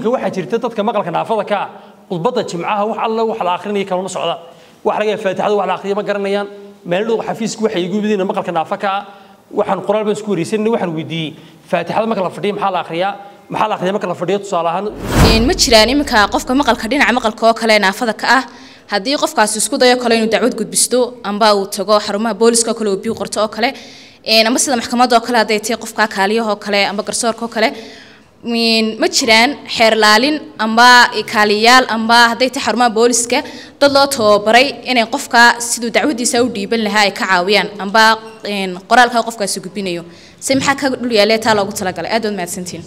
waxaa jirta dadka maqalka naafada ka ah khudbadda jimcaha wax alla wax la akhrinaya kalama socda wax laga yaaba faatixada wax la akhriya ma garanayaan meel dhow xafiisku waxay igu yimid maqalka naafa ka ah waxaan qoraal baan isku wareysanay waxaan weydiiyey faatixada marka la fadhiyo maxaa la akhriyaa maxaa la akhriyaa marka la fadhiyo tusaale ahaan ma jiraan iminka qofka maqalka dhinaca maqalka oo kale naafada ka ah haddii qofkaasi isku dayo kale inuu dacwad gudbisto amba uu tago xarumaha booliska oo kale uu biyo qorto oo kale amba sida maxkamadda oo kale hadday tahay qofka kaaliyaha oo kale amba garsoorka oo kale ma jiraan xeer laalin amba kaaliyayaal amba hadday tahay xarumaha booliska dad loo tababaray inay qofka siduu dacwadiisa u dhiiban lahaa ay ka caawiyaan amba qoraalka qofkaasi gudbinayo se maxaa ka dhul yaalee taa loogu talagalay aad waad mahadsantiin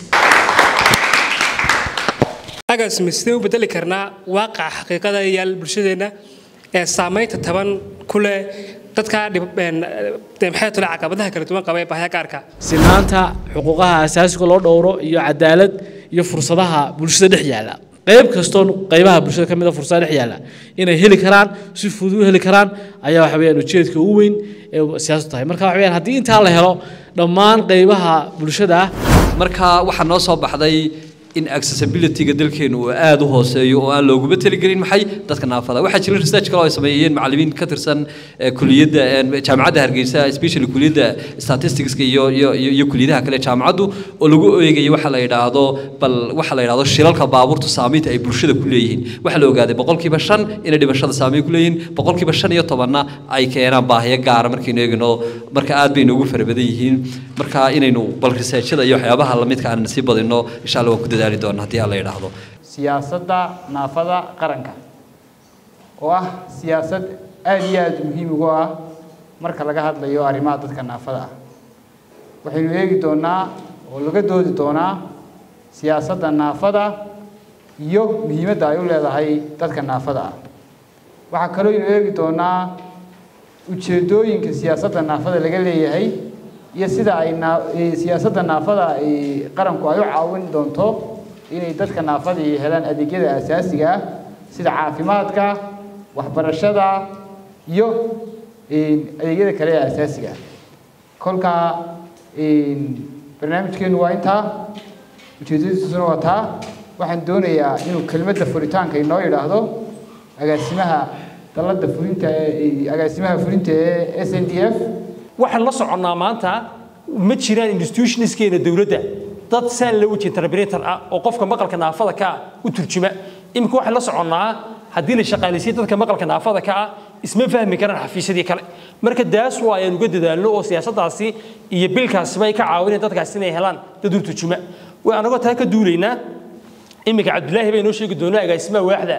agaasma sidee u bedeli karnaa waaqaca xaqiiqada yaal bulshadeenna ee saamaynta taban ku leh dadka maxay tole caqabadaha kala duwan qaba ee baahya gaarka sinaanta xuquuqaha asaasiga loo dhowro iyo cadaalad iyo fursadaha bulshada dhex yaalla qayb kastoo qaybaha bulshada ka mid a fursada dhex yaalla inay heli karaan si fudud u heli karaan ayaa waxa weeyaan ujeedka ugu weyn ee siyaasadu tahay marka waxa weeyaan haddii intaa la helo dhammaan qaybaha bulshada ah marka waxaa noo soo baxday in accessibility-ga dalkeenu uu aada u hooseeyo oo aan looguma taligelin maxay dadka naafada waxaa jira research kale oo ay sameeyeen macallimiin ka tirsan kuliyadda jaamacadda hargeysa especially kuliyadda statisticska iyo iyo iyo kuliyadaha kale jaamacaddu oo lagu eegayo waxa la yidhaahdo bal waxa la yidhaahdo shilalka baabuurta saamaynta ay bulshada ku leeyihiin waxaa la ogaaday boqolkiiba shan inay dhimashada saameyn ku leeyihiin boqolkiiba shan iyo tobanna ay keenaan baahiyo gaara markaynu eegno marka aad bay noogu fara badan yihiin marka inaynu bal researchada iyo waxyaabaha lamidka aan sii badino insha allah waan ku dadaali doona haddii aan la yidhaahdo siyaasadda naafada qaranka oo ah siyaasad aada iyo aada muhiim ugu ah marka laga hadlayo arrimaha dadka naafada ah waxaynu eegi doonaa oo laga doodi doonaa siyaasadda naafada iyo muhiimadda ay u leedahay dadka naafada ah waxaa kaloo aynu eegi doonaa ujeeddooyinka siyaasadda naafada laga leeyahay iyo sida ay siyaasadda naafada ay qaranku ay u caawin doonto inay dadka naafadii helaan adeegyada asaasiga ah sida caafimaadka waxbarashada iyo adeegyada kale ee asaasiga ah kolka barnaamijkeenu waa intaa ujeedadiisuna waa taa waxaan doonayaa inuu kelmadda furitaanka inoo yidhaahdo agaasimaha dalladda fulinta agaasimaha fulinta ee s n d f waxaan la soconnaa maanta ma jiraan institutionskeena dowladda dad saan la wejin interpreter ah oo qofka maqalka naafada ka ah u turjuma iminka waxaan la soconnaa haddii la shaqaalaysiyo dadka maqalka naafada ka ah isma fahmi karaan xafiisyadii kale marka daas waa ayaan uga dadaalno oo siyaasaddaasi iyo bilkaasiba ay ka caawinayaan dadkaasi inay helaan dad u turjuma way anagoo taa ka duulaynaa iminka cabdilaahi bay noo sheegi doonaa agaasimaha waaxda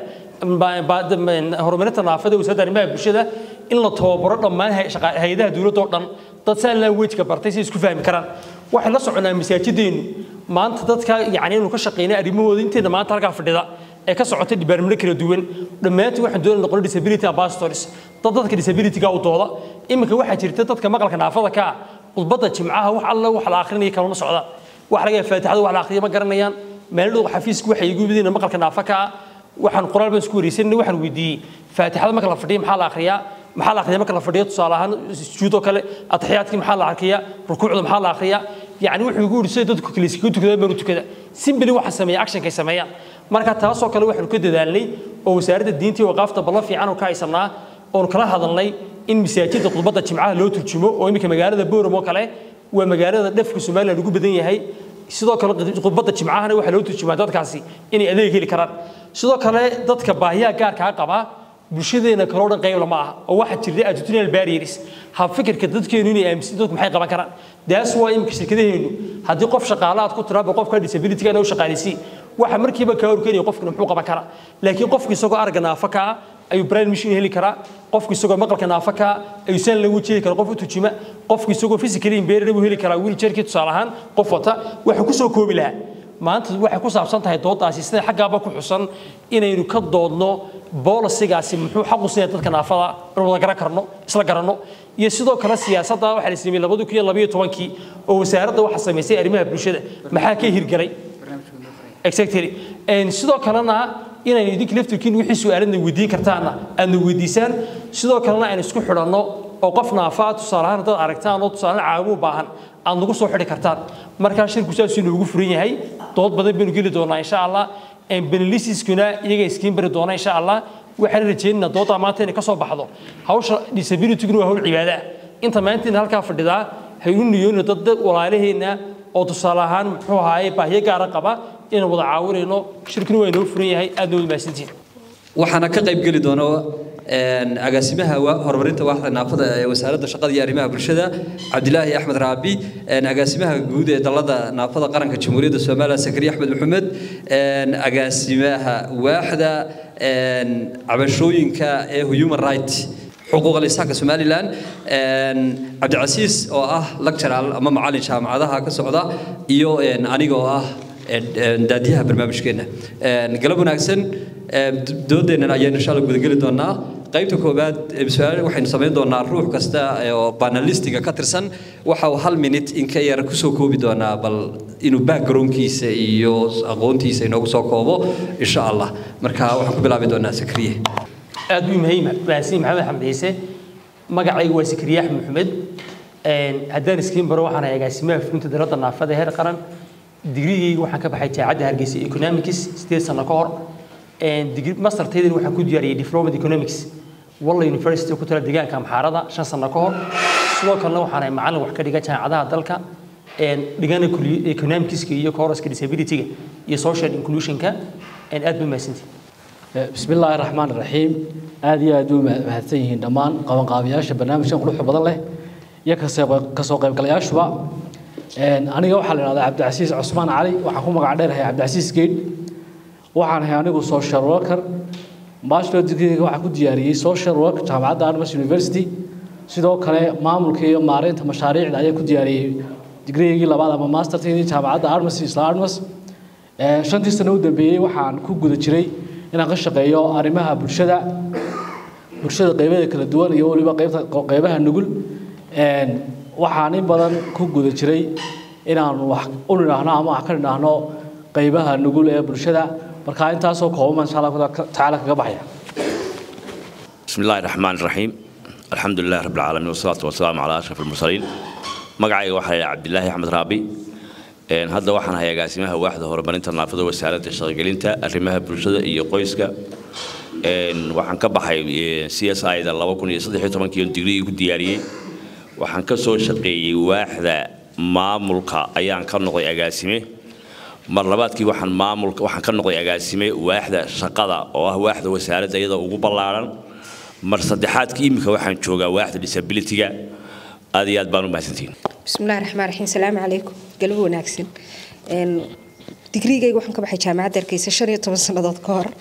horumarinta naafada wasaaradda arrimaha bulshada in la tababaro dhammaan hay-adaha dowladda oo dhan dad saan languageka bartay si isku fahmi karaan waxaan la soconaa masaajideennu maanta dadka yacni inuu ka shaqeynay arrimahooda inteena maanta halkaa fadhida ee ka socotay dhibaarmino kala duwan dhammaantiin waxaan doonay noqon disability ambassadors dad dadka disability-ga u dooda iminka waxaa jirta dadka maqalka naafada ka ah khudbadda jimcaha wax alla wax la akhrinaya kalama socda wax laga yaaba faatixada wax la akhriya ma garanayaan meel dhow xafiisku waxay igu yimid maqalka naafa ka ah waxaan qoraal baan isku wareysanay waxaan weydiiyey faatixada marka la fadhiyo maxaa la akhriyaa maxaa la akhriyaa marka la fadhiyo tusaale ahaan sujuud oo kale ataxiyaadkii maxaa la akhriyaa rukuucda maxaa la akhriyaa yacni wuxuu igu yidhi sida dadku kale iskaga tukadaan baan u tukada simbili waxa sameeya actionkay sameeyaan marka taasoo kale waxaanu ka dadaalnay oo wasaaradda diinta iyo waqaafta ballan fiican oo ka haysanaa oonu kala hadalnay in masaajidda khudbadda jimcaha loo turjumo oo iminka magaalada booram oo kale waa magaalada dhafka somaliland ugu badan yahay sidoo kale khudbadda jimcahana waxaa loo turjumaa dadkaasi inay adeeg heli karaan sidoo kale dadka baahiyaha gaarkaa qaba bulshadeena kaloo dhan qayb lama aha oo waxaa jirta attitudinal barriers hab fikirka dadkeenu inay aaminsan dadku maxay qaban karaan daas waa imika shirkadaheenu haddii qof shaqaale aad ku tiraaba qofka disability-ga inuu shaqaaleysi waxa markiiba kaa horkeenaya qofkana muxuu qaban karaa laakiin qofku isagoo aragga naafa ka ah ayuu brain mission heli karaa qofku isagoo maqalka naafa ka ah ayuu saan lagu jeedi karaa qof u tujima qofku isagoo physically impaired buu heli karaa wheelchairkii tusaale ahaan qof wata waxuu ku soo koobi lahaa maanta waxay ku saabsan tahay doodaasi sida xaggaaba ku xusan inaynu ka doodno boolisigaasi muxuu xaq u siinaya dadka naafada in wada garan karno isla garanno iyo sidoo kale siyaasadda waxaa la sameeyey labadi kun iyo labayo tobankii oo wasaaradda waxaa samaysay arrimaha bulshada maxaa ka hirgelay exactly sidoo kalena inaynu idinka laftirkiin wixii su-aaladna weydiin kartaana aadna weydiisaan sidoo kalena aynu isku xidhanno oo qof naafaa tusaale ahaan haddaad aragtaan oo tusaale caawimo u baahan aad nagu soo xidhi kartaan markaa shirku saasuu inoogu furan yahay dood badan baynu geli doonaa insha allah benelisiskuna iyaga iskiin bari doona insha allah waxaan rajaynaynaa doodaa maanta inay ka soo baxdo hawsha disabilityguna waa hawl cibaada ah inta maanta in halkaa fadhidaa haynu niyoonina dad dad walaalaheenna oo tusaale ahaan muxuu ahaaye baahiyo gaara qaba inaan wada caawinayno shirkina waa inoo furan yahay aad noo mahadsantihin waxaana ka qayb geli doona agaasimaha horumarinta waaxda naafada ee wasaaradda shaqada iyo arrimaha bulshada cabdilaahi axmed raabi agaasimaha guud ee dalada naafada qaranka jamhuuriyadda soomaaliya sakariya axmed maxamed agaasimaha waaxda cabashooyinka ee human right xuquuqa lisaanka somalilan cabdicasiis oo ah lectural ama macalin jaamacadaha ka socda iyo aniga oo ah daadiyaha barnaamijkeena galab wanaagsan doodeennan ayaynu insha alla gudageli doonaa qaybta koowaad su-aal waxaynu samayn doonaa ruux kasta oo banalistiga ka tirsan waxa uu hal minute in ka yar kusoo koobi doonaa bal inuu backgroundkiisa iyo aqoontiisa inoogu soo koobo insha allah marka waxaan ku bilaabi doonaa sakriye aad buu muhiim mahadsan maxamed xamed ciise magacaygu waa sakriye axmed maxamed haddaan iskiin baro waxaan ahay agaasimaha fulinta dalada naafada heer qaran digrigayga waxaan ka baxay jaamacadda hargeysa economics sideed sano ka hor mastertaydan waxaan ku diyaariyey diploma economics walla university ku tala deegaanka amxaarada shan sano ka hor sidoo kalena waxaan ahay macallin wax ka dhiga jaamacadaha dalka dhigana economicska iyo koroska disabilityga iyo social inclusionka aad buu mahadsantihi بسم الله الرحمن الرحيم aad iyo aad u mahadsan yihiin dhammaan qabanqaabiyaasha barnaamijkan quruxda badan leh iyo kasoo qaybgalayaashuba aniga waxaa la idhahdaa cabdicasiis cusmaan cali waxaan ku magac dheerahay cabdicasiis geed waxaan ahay anigu social worker bachelor degreega waxaan ku diyaariyey social work jaamacadda armas university sidoo kale maamulka iyo maareynta mashaariicda ayaan ku diyaariyey digreegii labaad ama masterteedii jaamacadda armas isla armas shantii sano u dambeeyey waxaan ku guda jiray inaan ka shaqeeyo arrimaha bulshada bulshada qaybaha kala duwan iyo weliba qaybta qaybaha nugul waxaan in badan ku guda jiray inaan wax u nidhaahno ama wax ka nidhaahno qaybaha nugul ee bulshada marka intaasoo kooban insha allah tacaala kaga baxaya بسم الله الرحمن الرحيم الحمد لله رب العالمين والصلاة والسلام على أشرف المرسلين مقعي وحي عبد الله أحمد رابي hadda waxaan hayaa agaasimaha waaxda horumarinta naafada wasaaradda shaqagelinta arrimaha bulshada iyo qoyska waxaan ka baxay c s i da digrii ku diyaariyey waxaan ka soo shaqeeyey waaxda maamulka ayaan ka noqday agaasime mar labaadkii waxaan maamulka waxaan ka noqday agaasime waaxda shaqada oo ah waaxda wasaaradda iyada ugu ballaaran mar saddexaadkii iminka waxaan joogaa waaxda disabilityga aad iyo aad baan u mahadsantihiin بسم الله الرحمن الرحيم السلام عليكم قلبه وناكسن ان ديجريغي waxaan ka baxay jaamacadda Hargeysa 15 sanadood ka hor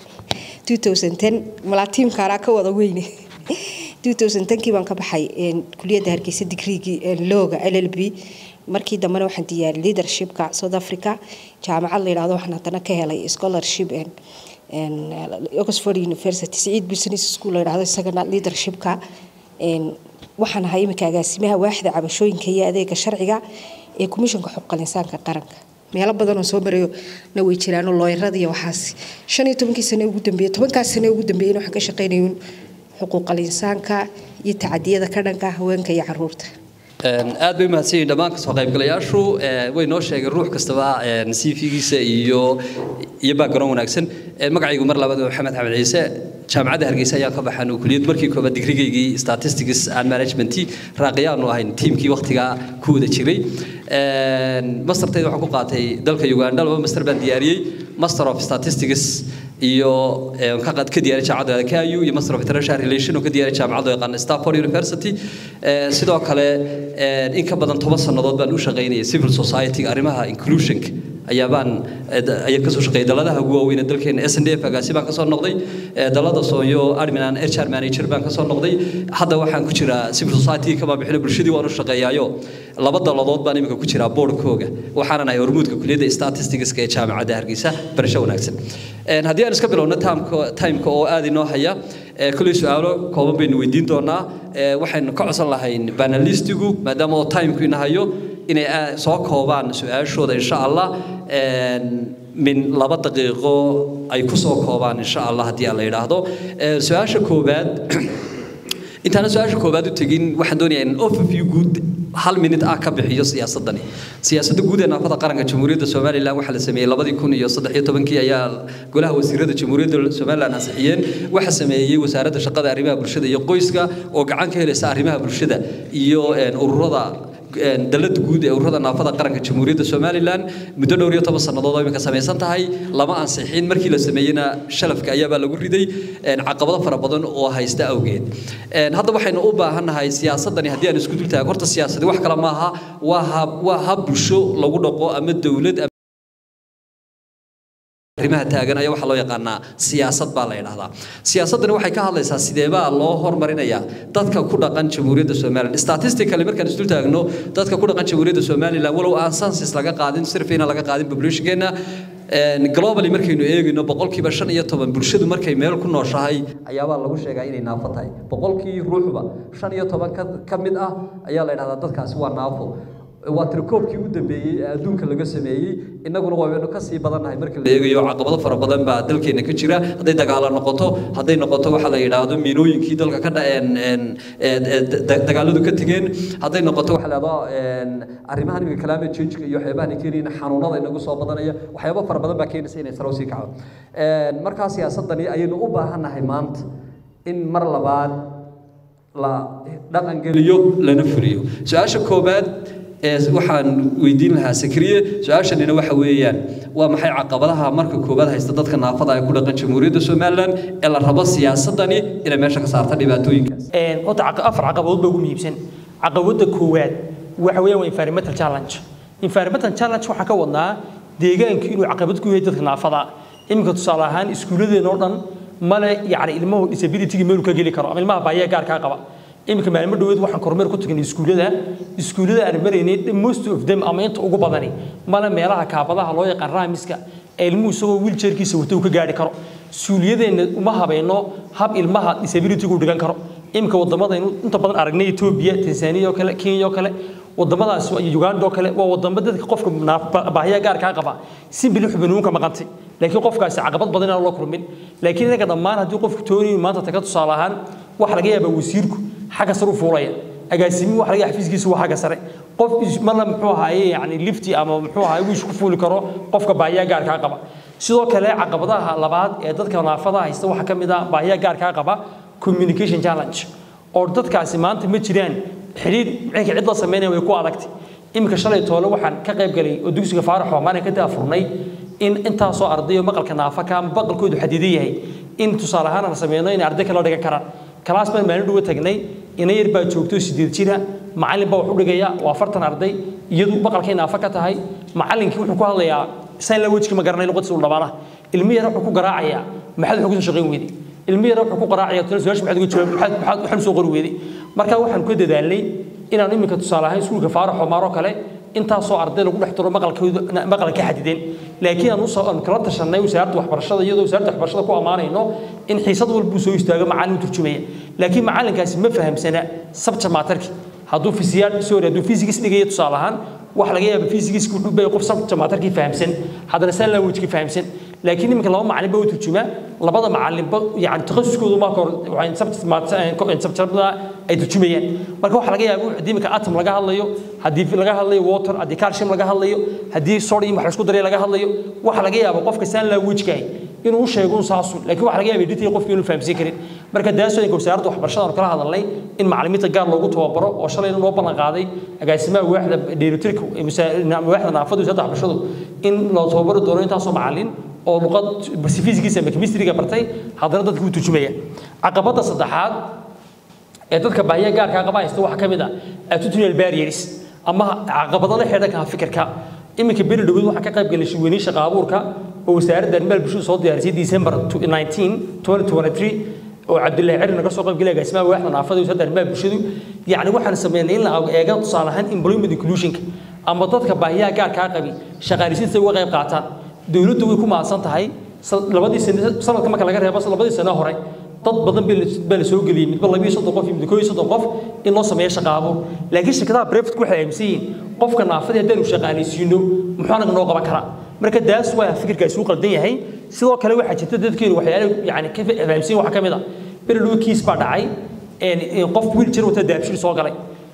2010 mala team kaara ka wada weyne 2010 kii baan ka baxay kuliyadda Hargeysa degreegii looga LLB markii dambena waxaan diyaariyay leadershipka South Africa jaamacad la yiraahdo waxaan hadana ka helay scholarship and and Oxford University Said Business School la yiraahdo isagana leadershipka waxaan ahay iminka agaasimaha waaxda cabashooyinka iyo adeega sharciga ee komishanka xuquuqal insaanka qaranka meelo badan oo soo marayo na way jiraano looyarada iyo waxaas shan iyo tobankii sane ugu dambeeyey tobankaas sane ugu dambeeyey waxaan ka shaqaynayay xuquuqal insaanka iyo tacadiyada ka dhanka haweenka iyo caruurta aad bay umahadsan yihiin dhammaan kasoo qaybgalayaashu way noo sheegeen ruux kastaba cv-giisa iyo iyo background wanaagsan magacaygu mar labaad waa maxamed xamed ciise jaamacadda hargeysa ayaan ka baxan kuliyad markii koobaad digrigaygii statistics and management raaqiyaanu ahayn tiimkii waqtigaa ku wada jiray mastertayda waxaan ku qaatay dalka uganda laba master baan diyaariyey master of statistics iyo ka qad ka diyaariyay jaamacadda KU iyo master of international relation oo ka diyaariyay jaamacadda yaqaan Stanford University sidoo kale in ka badan 10 sanadood baan u shaqaynayay civil society arrimaha inclusion ayaa baan ayaa ka soo shaqeeyay daladaha ugu waaweyn ee dalkeena SNDF agaasi baan ka soo noqday dalada Sooyo admin and HR manager baan ka soo noqday hadda waxaan ku jiraa civil society kama bixin bulshadii waan u shaqeeyaayo laba daladood baan imika ku jiraa boardkooga waxaan ahay hormuudka kuliyadda statistics ee jaamacadda Hargeysa barasho wanaagsan haddii aan iska bilowno timeka oo aad inoo haya kuley su-aalo kooban baynu weydiin doonaa waxaynu ka codsan lahayn banalistigu maadaama oo timku ina hayo inay soo koobaan su-aashooda insha allah min laba daqiiqo ay ku soo koobaan insha allah haddii aan la yidhaahdo su-aasha koowaad intaana su-aasha koowaad u tegin waxaan doonayaa in overview guud hal minute ah ka bixiyo siyaasadani siyaasadda guud ee naafada qaranka jamhuuriyadda somalilan waxaa la sameeyey labadii kun iyo saddex iyo tobankii ayaa golaha wasiirada jamhuuriyadda somalilan ansixiyeen waxaa sameeyey wasaaradda shaqada arrimaha bulshada iyo qoyska oo gacan ka helaysa arrimaha bulshada iyo ururada dalada guud ee ururada naafada qaranka jamhuuriyadda somalilan muddo dhowr iyo toban sannadood oo iminka samaysan tahay lama ansixin markii la sameeyeyna shalafka ayaabaa lagu riday caqabado fara badan oo haysta awgeed hadda waxaynu u baahannahay siyaasadani haddii aan isku dul taago horta siyaasadi wax kale maaha waa hab waa hab bulsho lagu dhaqo ama dowlad arrimaha taagan ayaa waxaa loo yaqaanaa siyaasad baa la yidhaahdaa siyaasaddani waxay ka hadlaysaa sideebaa loo hormarinayaa dadka ku dhaqan jamhuuriyadda somalilan statistically markaan isdul taagno dadka ku dhaqan jamhuuriyadda somalilan walow aan census laga qaadin sirfiina laga qaadin populationkeena globally markaynu eegayno boqolkiiba shan iyo toban bulshadu markay meel ku nooshahay ayaabaa lagu sheegaa inay naafo tahay boqolkii ruuxba shan iyo toban ka mid ah ayaa la yidhahdaa dadkaasi waa naafo waa tirkoobkii u dambeeyey ee adduunka laga sameeyey innaguna waynu ka sii badannahay marka la eegayo caqabado fara badan baa dalkeena ka jira hadday dagaalo noqoto hadday noqoto waxa la yidhaahdo miinooyinkii dalka ka dhaceen dagaaladu ka tegeen hadday noqoto waxa la yidhahdo arrimahan imika climate change iyo waxyaabahan keenayna xanuunada inagu soo badanaya waxyaabo fara badan baa keenaysa inay sare usii kacdo markaa siyaasadani ayaynu u baahannahay maanta in mar labaad la dhaqangeliyo lana fuliyo su-aasha koobaad waxaan weydiin lahaa sakriye su-aashanina waxa weeyaan waa maxay caqabadaha marka koowaad haysta dadka naafada ay ku dhaqan jamhuuriyadda somalilan ee la rabo siyaasadani inay meesha ka saarta dhibaatooyinkaas horta afar caqabadood baa ugu muhiimsan caqabada koowaad waxa weeyaan waa environmental challenge environmental challenge waxaa ka wadnaa deegaanku inuu caqabad ku yahay dadka naafada iminka tusaale ahaan iskuulladeena oo dhan male yacni ilmahu disability-ga meelu ka geli karo ama ilmaha baahiya gaarkaa qaba iminka maalmo dhaweed waxaan kormeer ku tagnay iskuullada iskuullada aan maraynay most of them ama inta ugu badani male meelaha kaabadaha loo yaqaan raamiska ee ilmuhu isagoo wiiljeerkiisa wata uu ka gaari karo suuliyadeenna uma habayno hab ilmaha disability-gu dhigan karo iminka waddamadaynu inta badan aragnay etoobiya tansaaniya oo kale kenya oo kale wadamadaas iyo uganda oo kale waa wadamo dadka qofka baahiya gaarkaa qaba si bili xubanuunka maqantay laakiin qofkaasi caqabad badan inaan loo kulmin laakiin inaga dhammaan haddii qofku tooniyu maanta taga tusaale ahaan waxa laga yaabaa wasiirku xagga sare u fuulaya agaasimi waxa laga yaabaa xafiiskiisu waa xagga sare qof marna muxuu ahaaye yani lifti ama muxuu ahaaye wiish ku fuuli karo qofka baahiya gaarkaa qaba sidoo kale caqabadaha labaad ee dadka naafada haysta waxaa ka mid ah baahiya gaarkaa qaba communication challenge oo dadkaasi maanta ma jiraan xidhiir cinkii cid la sameynaya way ku adagtay iminka shalay toole waxaan ka qayb galay oo dugsiga faarax oo maalin ka daafurnay in intaasoo ardayo maqalka naafaka ama maqalkoodu xadidan yahay in tusaale ahaan aan sameyno inay arday kale dhigan karaan kalaas baan maalin dhuwa tagnay ina yar baa joogto sideed jira macallin baa wax u dhigaya waa afartan arday iyadu maqalkay naafa ka tahay macallinkii wuxuu ku hadlayaa sign language ma garanay luqadda uu dhabaana ilmi yar wuxuu ku garaacayaa maxaad wax ku shaqayn weyday ilmi yar wuxuu ku garaacayaa tana su'aasha maxaad uga jawaab maxaad maxaad waxaan soo qori weyday marka waxaan ku dadaalnay inaan iminka tusaale ahaan iskuulka faarax oo maaro kale intaasoo arday lagu dhex tiro maqalkooda maqalka xadideen laakiin aan usoo aan kala tashanay wasaaradda waxbarashada iyadoo wasaaradda waxbarashada ku ammaanayno in xiisad walba uu soo istaago macallin u turjumaya laakiin macallinkaasi ma fahamsana subject matterki hadduu fisiyaad sorry hadduu physics dhigaya tusaale ahaan waxa laga yaaba physics wuxuu bay qof subject matterki fahamsan haddana sign language ki fahamsan laakiin iminka laba macallin baa u turjuma labada macallinba yani takhasuskoodu ma kor waxay subject subjectada ay turjumayaan marka waxa laga yaabaa haddii iminka atom laga hadlayo haddii laga hadlayo water haddii calcium laga hadlayo haddii sodium wax la isku daray laga hadlayo waxa laga yaabaa qofka sign language-ka inuu sheego un saasu laakiin waxa laga yaabaa detail qofka inuu fahamsan karin marka daasooyinka wasaaradda waxbarashada aan kala hadalnay in macallimiinta gaar loogu tababaro oo shalayna loo ballan qaaday agaasimaha waaxda dheelitirka waaxda naafada wasaaradda waxbarashadu in loo tababari doono intaasoo macallin oo luqad physics ama chemistry-ga bartay haddana dadka u turjumaya caqabadda saddexaad ee dadka baahiya gaarkaa qaba haysta waxaa ka mid ah attitudinal barriers ama caqabado la xidhan ka fikirka iminka beri dhaweyd waxaan ka qayb galay shirweyniin shaqa abuurka oo wasaaradda arrimaha bulshada soo diyaarisay December 19 2023 oo Cabdullaahi Cirin naga soo qayb galay agaasimaha waaxda naafada wasaaradda arrimaha bulshadu yacni waxaan sameynay in la eego tusaale ahaan employment inclusion-ka ama dadka baahiyaha gaarkaa qabi shaqaalisiinta uga qayb qaataan dowladdu way ku mahadsan tahay labadii sano sanadka marka laga reebo labadii sano hore dad badan baa la soo geliyey midba labiyo soddon qof iyo mid koob iyo soddon qof in loo sameeyo shaqa abuur laakiin shirkadaha brevetku waxay aaminsan yihiin qofka naafadii haddaanu shaqaalaysiino muxuu anaga noo qaban karaa marka daas waa fikirkaasi u qaldan yahay sidoo kale waxaa jirta dadkeenu waxyaale yani ka fahamsan waxaa ka mid a beri dhawo kiis baa dhacay qof wiiljar wata daabshir soo galay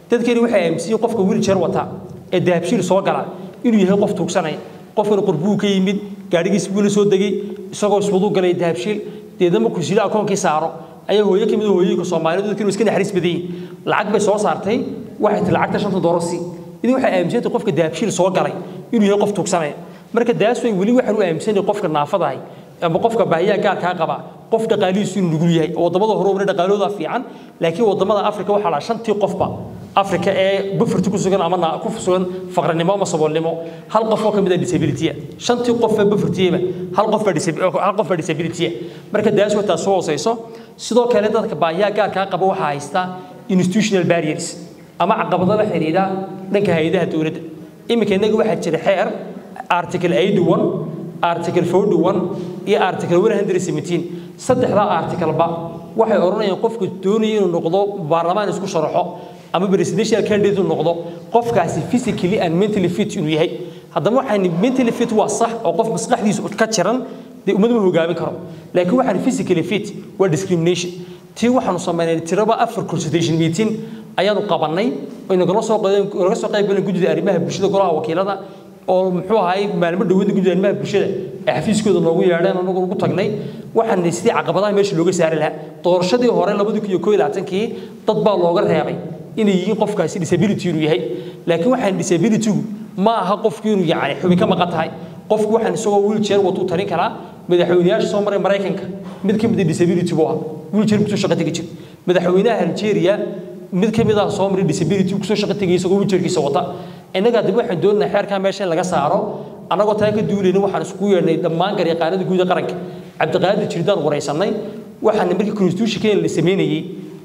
dadkeeni waxay aaminsan yihiin qofka wheelchair wata ee dahabshiil soo gala inuu yahay qof tuugsanaya qofkan qurbuu ka yimid gaadhigiis buu la soo degay isagoo iswaduu galay dahabshiil deedna markuu sida akoonkii saaro ayaa hooyo ka mid ah hooyooyinka soomaalidu dadkiinu iska naxariis badan yihiin lacag bay soo saartay waxay tii lacagta shanta doolar sii idin waxay aaminsantay qofka dahabshiil soo galay inuu yahay qof tuugsanaya marka daas way weli waxaan u aaminsanay qofka naafadahay ama qofka baahiyaha gaarkaa qaba qof dhaqaalihiisu inuu nugul yahay oo waddamada hore ubna dhaqaalooda fiican laakiin waddamada afrika waxaa la shantii qofba afrika ee bufurti ku sugan ama ku sugan faqrinimo ama saboolnimo hal qof oo ka mid ah disability shantii qof ee bufurtiyeba hal qof hal qof baa disability marka daas way taas soo hooseyso sidoo kale dadka baahiyaha gaarkaa qaba waxaa haysta institutional barriers ama caqabado la xiriira dhanka hay-adaha dowladda iminka innaga waxaa jira xeer article 81 article 41 iyo article 117 saddexdaa articleba waxay odhanayaan qofka doonaya inuu noqdo baarlamaan isku sharaxo ama presidential candidate inuu noqdo qofkaasi physically and mentally fit inuu yahay haddaba waxaan mentally fit waa sax oo qof maskaxdiisa ka jiran dee ummad ma hogaamin karo laakiin waxaan physically fit waa discrimination tii waxaanu samaynay tiraba afar consultation meeting ayaanu qabannay oo nagala soo naga soo qayb galeen guddida arrimaha bulshada golaha wakiilada oo muxuu ahaay maalmo dhawada guddida arrimaha bulshada ee xafiiskooda noogu yeedheen anagu ugu tagnay waxaan sidii caqabadaha meesha looga saari lahaa doorashadii hore labadii kun iyo koo iyo labaatankii dad baa looga reebay inay yihiin qofkaasi disability inuu yahay laakiin waxaan disabilitygu ma aha qofku inuu yacni xubin ka maqan tahay qofku waxaan isagoo wheelchair watuu tarin karaa madaxweynayaasha soo maray maraykanka mid ka mid ah disability buu ahaa wheelchair kusoo shaqo tegi jir madaxweynaha algeria mid ka mid ah soo maray disability kusoo shaqo tegay isagoo wheelchairkiisa wata innaga hadaba waxaan doonaynaa xeerkaa meesha in laga saaro annagoo taa ka duulayna waxaan iskugu yeedhnay dhammaan garyaqaanada guud ee qaranka cabdiqaadir jirdaan waraysanay waxaan markii constitutionkeena la sameynayey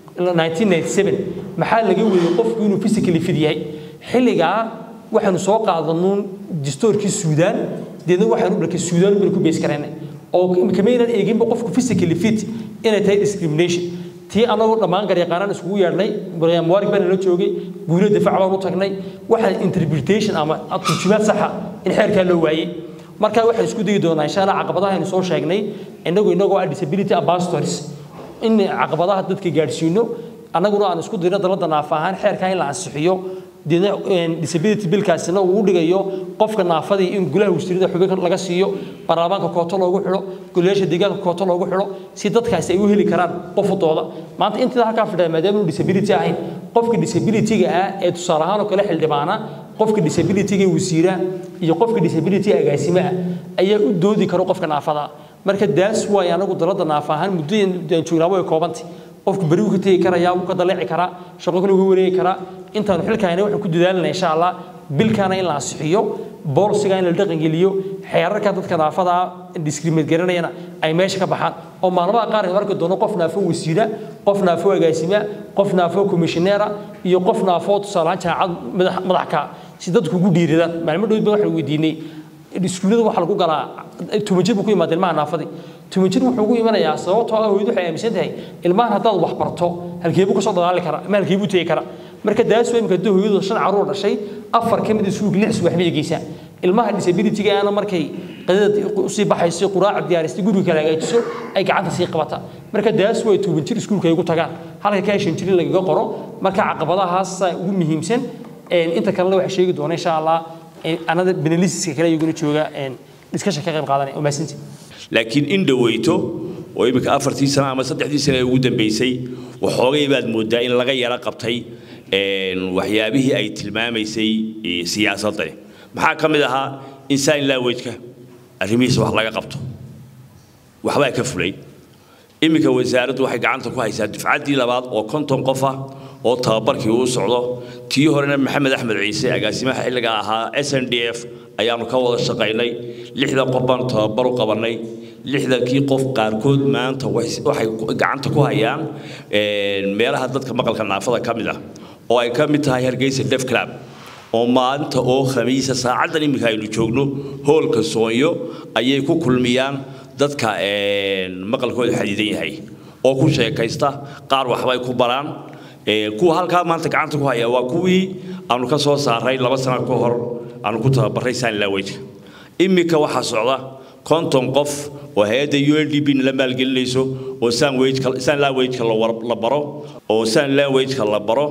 1997 maxaa laga weeyey qofku inuu physically fit yahay xilligaa waxaanu soo qaadanuun distoorkii suudaan deedna waxaanu dhalkay suudaan baynu ku bees karaynay oo kamaynan eeginba qofku physically fit inay tahay discrimination tii anagoo dhammaan garyaqaanaan iskugu yeedhnay muwaarig baan la joogay guulo difaac baan u tagnay waxaa interpretation ama turjumaad saxa in xeerkaa loo waayey marka waxaan isku dayi doonaa insha allah caqabadaha aynu soo sheegnay inagu inagoo ah disability ambassadors in caqabadaha dadka gaadhsiino annaguna aan isku dayno dalada naafa ahaan xeerkaa in la ansixiyo deedna disability billkaasina uu dhigayo qofka naafadii in gulaha wasiirada xubin laga siiyo baarlamaanka kooto loogu xidho golayaasha deegaanka kooto loogu xidho si dadkaasi ay u heli karaan qofudooda maanta intii halkaa fadhiya maadaama uu disability ahayn qofka disabilityga ah ee tusaale ahaan oo kale xildhibaana qofka disabilityga wasiira iyo qofka disability agaasima ah ayaa u doodi karo qofka naafada marka daas waay anagu dalada naafa ahaan muddooyin joognaabo ay koobantay qofku beri uu ka tegi karayaa wuu ka daleeci karaa shaqo kale uga wareegi karaa intaanu xilkaayna waxaan ku dadaalanaa insha allah bilkaana in la ansixiyo boolsiga in la dhaqangeliyo xeerarka dadka naafada discriminate garanayana ay meesha ka baxaan oo maalmaha qaar aynu arki doono qof naafo wasiira qof naafo agaasima qof naafo komishineera iyo qof naafo tusaalahaan jaamacad madax ka si dadku ugu dhiiradaan maalmo dhowd ba waxaan weydiinay iskuullada waxaa lagu galaa tumajir buu ku yimaada ilmaha naafadii tumajir wuxuu ugu imanayaa sababtoo ah hooyadu waxay aaminsan tahay ilmahan haddaad wax barto halkeebuu kasoo dadaali karaa ama halkeebuu tegi karaa marka daas waa imika haddii hooyadu shan caruur dhashay afar ka mid isuug lix subax bay geysaa ilmaha disabilityga ana markay qadada usii baxayso quraaca diyaaristay guriga kala hagaajiso ay gacanta sii qabata marka daas way tuuban jir iskuulka ay ugu tagaan halka ka shan jirin lagaga qoro marka caqabadahaas ugu muhiimsan inta kalena waxaa sheegi doona insha allah anada benelisiska kale iyaguna jooga discussion ka qayb qaadanaya oo maasinti laakiin in dhaweyto oo iminka afartii sano ama saddexdii sano ee ugu dambeysay waxoogay baad moodaa in laga yaro qabtay waxyaabihii ay tilmaamaysay siyaasaddani maxaa ka mid ahaa insaan laawejka arrimihiisa wax laga qabto waxbaa ka fulay iminka wasaaraddu waxay gacanta ku haysaa dufcaddii labaad oo konton qof ah oo tababarkii uu socdo tii horena maxamed axmed ciise agaasimaha xilliga ahaa s n d f ayaanu ka wada shaqaynay lixdan qof baanu tababar u qabannay lixdankii qof qaarkood maanta waxay gacanta ku hayaan meelaha dadka maqalka naafada ka mid ah oo ay ka mid tahay hargeysa def club oo maalinta oo khamiisa saacaddan iminka aynu joogno hoolka soonyo ayay ku kulmiyaan dadka maqalkooda xadidan yahay oo ku sheekaysta qaar waxbay ku baraan kuwa halkaa maanta gacanta ku haya waa kuwii aanu ka soo saaray laba sano ka hor aanu ku tababaray sanlawejka iminka waxaa socda konton qof oo hay-adda u n d b la maalgelinayso oo sanlawejka la baro oo sanlawejka la baro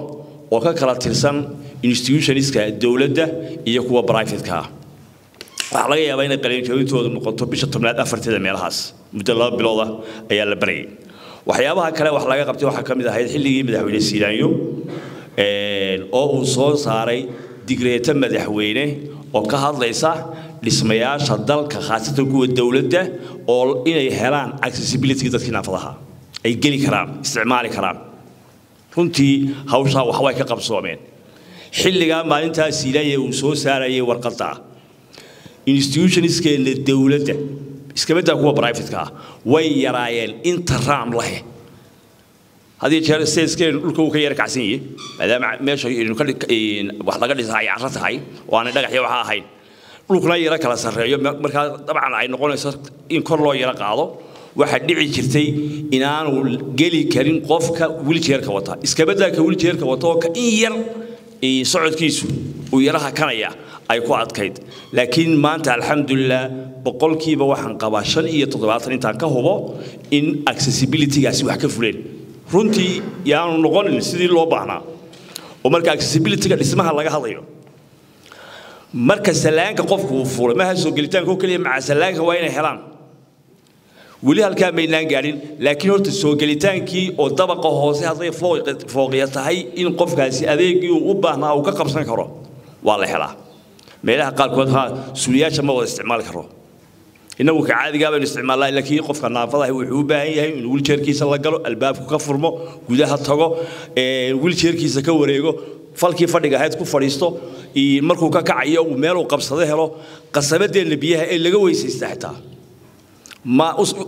oo ka kala tirsan institutionska dowladda iyo kuwa brivatka ah waxaa laga yaabaa inay qalinjabintoodu noqoto bisha tobnaad afarteeda meelahaas muddo laba bilooda ayaa la barayay waxyaabaha kale wax laga qabtay waxaa ka mid ahayd xilligii madaxweyne siiraanyo oo uu soo saaray digreeto madaxweyne oo ka hadlaysa dhismayaasha dalka khaasatan kuwa dowladda oo inay helaan accessibility dadkii naafadaha ay geli karaan isticmaali karaan runtii hawshaa waxbay ka qabsoomeen xilligaa maalintaa siilaya uu soo saarayay warqadda institutioniskeena dowladda iskabadaa kuwa brivatka ah way yaraayeen inta raam leh haddii jeer statekeenu dhulka uu ka yara kacsan yahay maadaama meesha wax laga dhisahay carro tahay oo aanay dhagaxyo waxa ahayn dhulkuna yara kala sarreeyo markaa dabcan ay noqonayso in kor loo yara qaado waxaa dhici jirtay inaanu geli karin qofka wiljeerka wata iskabadaa ka wiljeerka wata oo ka in yar socodkiisu uu yaraha kanaya ay ku adkayd laakiin maanta alxamdulilah boqolkiiba waxaan qabaa shan iyo toddobaatan intaan ka hubo in accessibilitygaasi wax ka fuleen runtii yaanu noqonin sidii loo baahnaa oo marka accessibilityga dhismaha laga hadlayo marka salaanka qofku uu fuulay maaha soo gelitaanka oo keliya maca salaanka waa inay helaan weli halkaa maynaan gaadhin laakiin horta soo gelitaankii oo dabaqa hoose hadday fooqiya tahay in qofkaasi adeegii uu u baahnaa uu ka qabsan karo waa la helaa meelaha qaarkood ha suuliyaasha ma wada isticmaali karo innagu ka caadigaa baynu isticmaalnaa laakiin qofka naafadaha wuxuu u baahan yahay inuu wiljeerkiisa la galo albaabku ka furmo gudaha tago wiljeerkiisa ka wareego falkii fadhiga ahayd ku fadhiisto markuu ka kacayo uu meeluu qabsado helo qasabadeenna biyaha ee laga weysaysta xitaa ma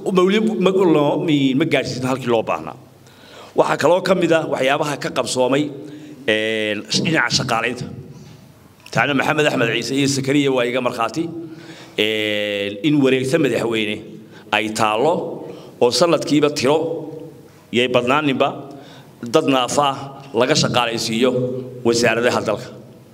ma gaadhsiisna halkii loo baahnaa waxaa kaloo ka mid ah waxyaabaha ka qabsoomay dhinaca shaqaalaynta taana maxamed axmed ciise iyo sakariya waa iga markhaati in wareegta madaxweyne ay taallo oo sanadkiiba tiro yay badnaaninba dad naafa ah laga shaqaalaysiiyo wasaaradaha dalka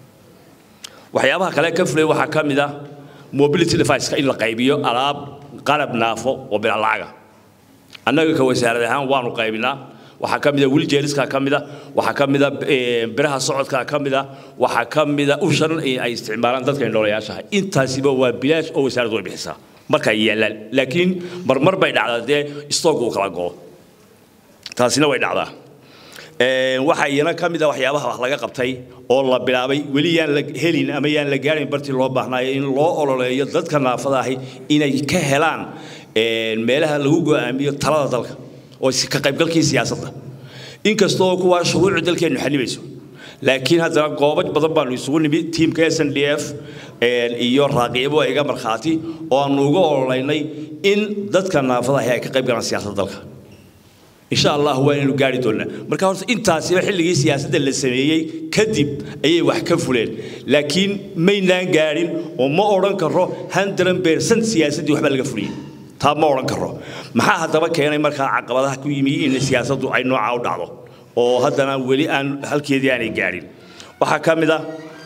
waxyaabaha kale ka fulay waxaa ka mid ah mobility device in la qaybiyo alaab qalab naafo oo bila lacaga annaga ka wasaarad ahaan waanu qaybinaa waxaa ka mida wiljeeriska ka mida waxaa ka mida biraha socodka ka mida waxaa ka mida ushan ay isticmaalaan dadka indhoolayaashaha intaasiba waa bilaash oo wasaaraddu way bixisaa marka ay yaallaan laakiin marmar bay dhacdaa dee stoog uu kala go'o taasina way dhacdaa waxaa iyana ka mid a waxyaabaha wax laga qabtay oo la bilaabay weli yaan la helin ama yaan la gaarin bartii loo baahnaayo in loo ololeeyo dadka naafada ahi inay ka helaan meelaha lagu go'aamiyo talada dalka oo ka qaybgalkii siyaasadda inkastoo kuwaa shuruucu dalkeennu xanibayso laakiin haddana goobo badan baanu isugu nimi tiimka s n d f iyo raaqiibo iga markhaati oo aanu uga ololeynay in dadka naafada ahi ay ka qayb galaan siyaasadda dalka insha allah waa inaynu gaari doonaa marka horta intaasiba xilligii siyaasadda la sameeyey kadib ayay wax ka fuleen laakiin maynaan gaadhin oo ma odhan karo hundred percent siyaasaddii waxbaa laga fuliyey taa ma odhan karo maxaa haddaba keenay markaa caqabadaha ku yimi in siyaasaddu ay noocaa u dhacdo oo haddana weli aan halkeedii aanay gaadhin waxaa ka mid ah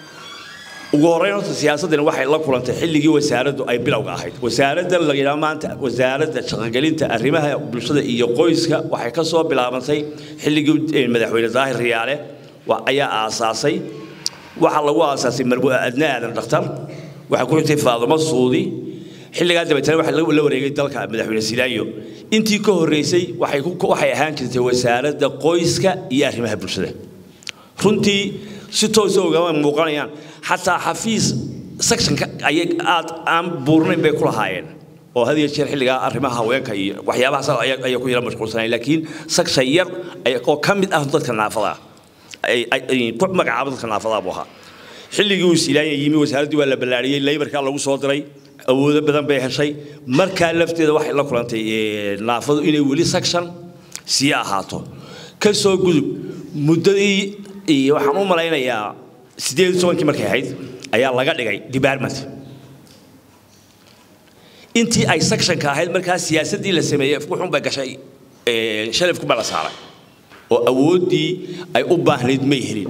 ugu horreyn horta siyaasaddani waxay la kulantay xilligii wasaaraddu ay bilowga ahayd wasaaradda la yidhaha maanta wasaaradda shaqogelinta arrimaha bulshada iyo qoyska waxay ka soo bilaabantay xilligii madaxweyne daahir riyaale ayaa aasaasay waxaa lagu aasaasay marbu'a adna aadan dhakhtar waxaa ku xigtay faadumo suudi xilligaa dabeetana waxa la wareegay dalka madaxweyne silaayo intii ka horreysay waxay ahaan jirtay wasaaradda qoyska iyo arrimaha bulshada runtii si toosa ugama muuqanayaan xataa xafiis sectionka ayay aad aan buurnayn bay ku lahaayeen oo had iyo jeer xilligaa arrimaha haweenka iyo waxyaabahaas ayay ku yara mashquulsanayeen laakiin section yar oo ka mid ah dadka naafada ku magacaaba dadka naafada buu ahaa xilligii uu silaanya yimi wasaaraddii waa la ballaariyey laybarkaa lagu soo diray awoodo badan bay heshay markaa lafteeda waxay la kulantay naafadu inay weli section sii ahaato ka soo gudub muddadii waxaan u malaynayaa sideed iyo tobankii markay ahayd ayaa laga dhigay department intii ay sectionka ahayd markaa siyaasaddii la sameeyey wuxuun bay gashay shalafku baa la saaray oo awooddii ay u baahnayd may helin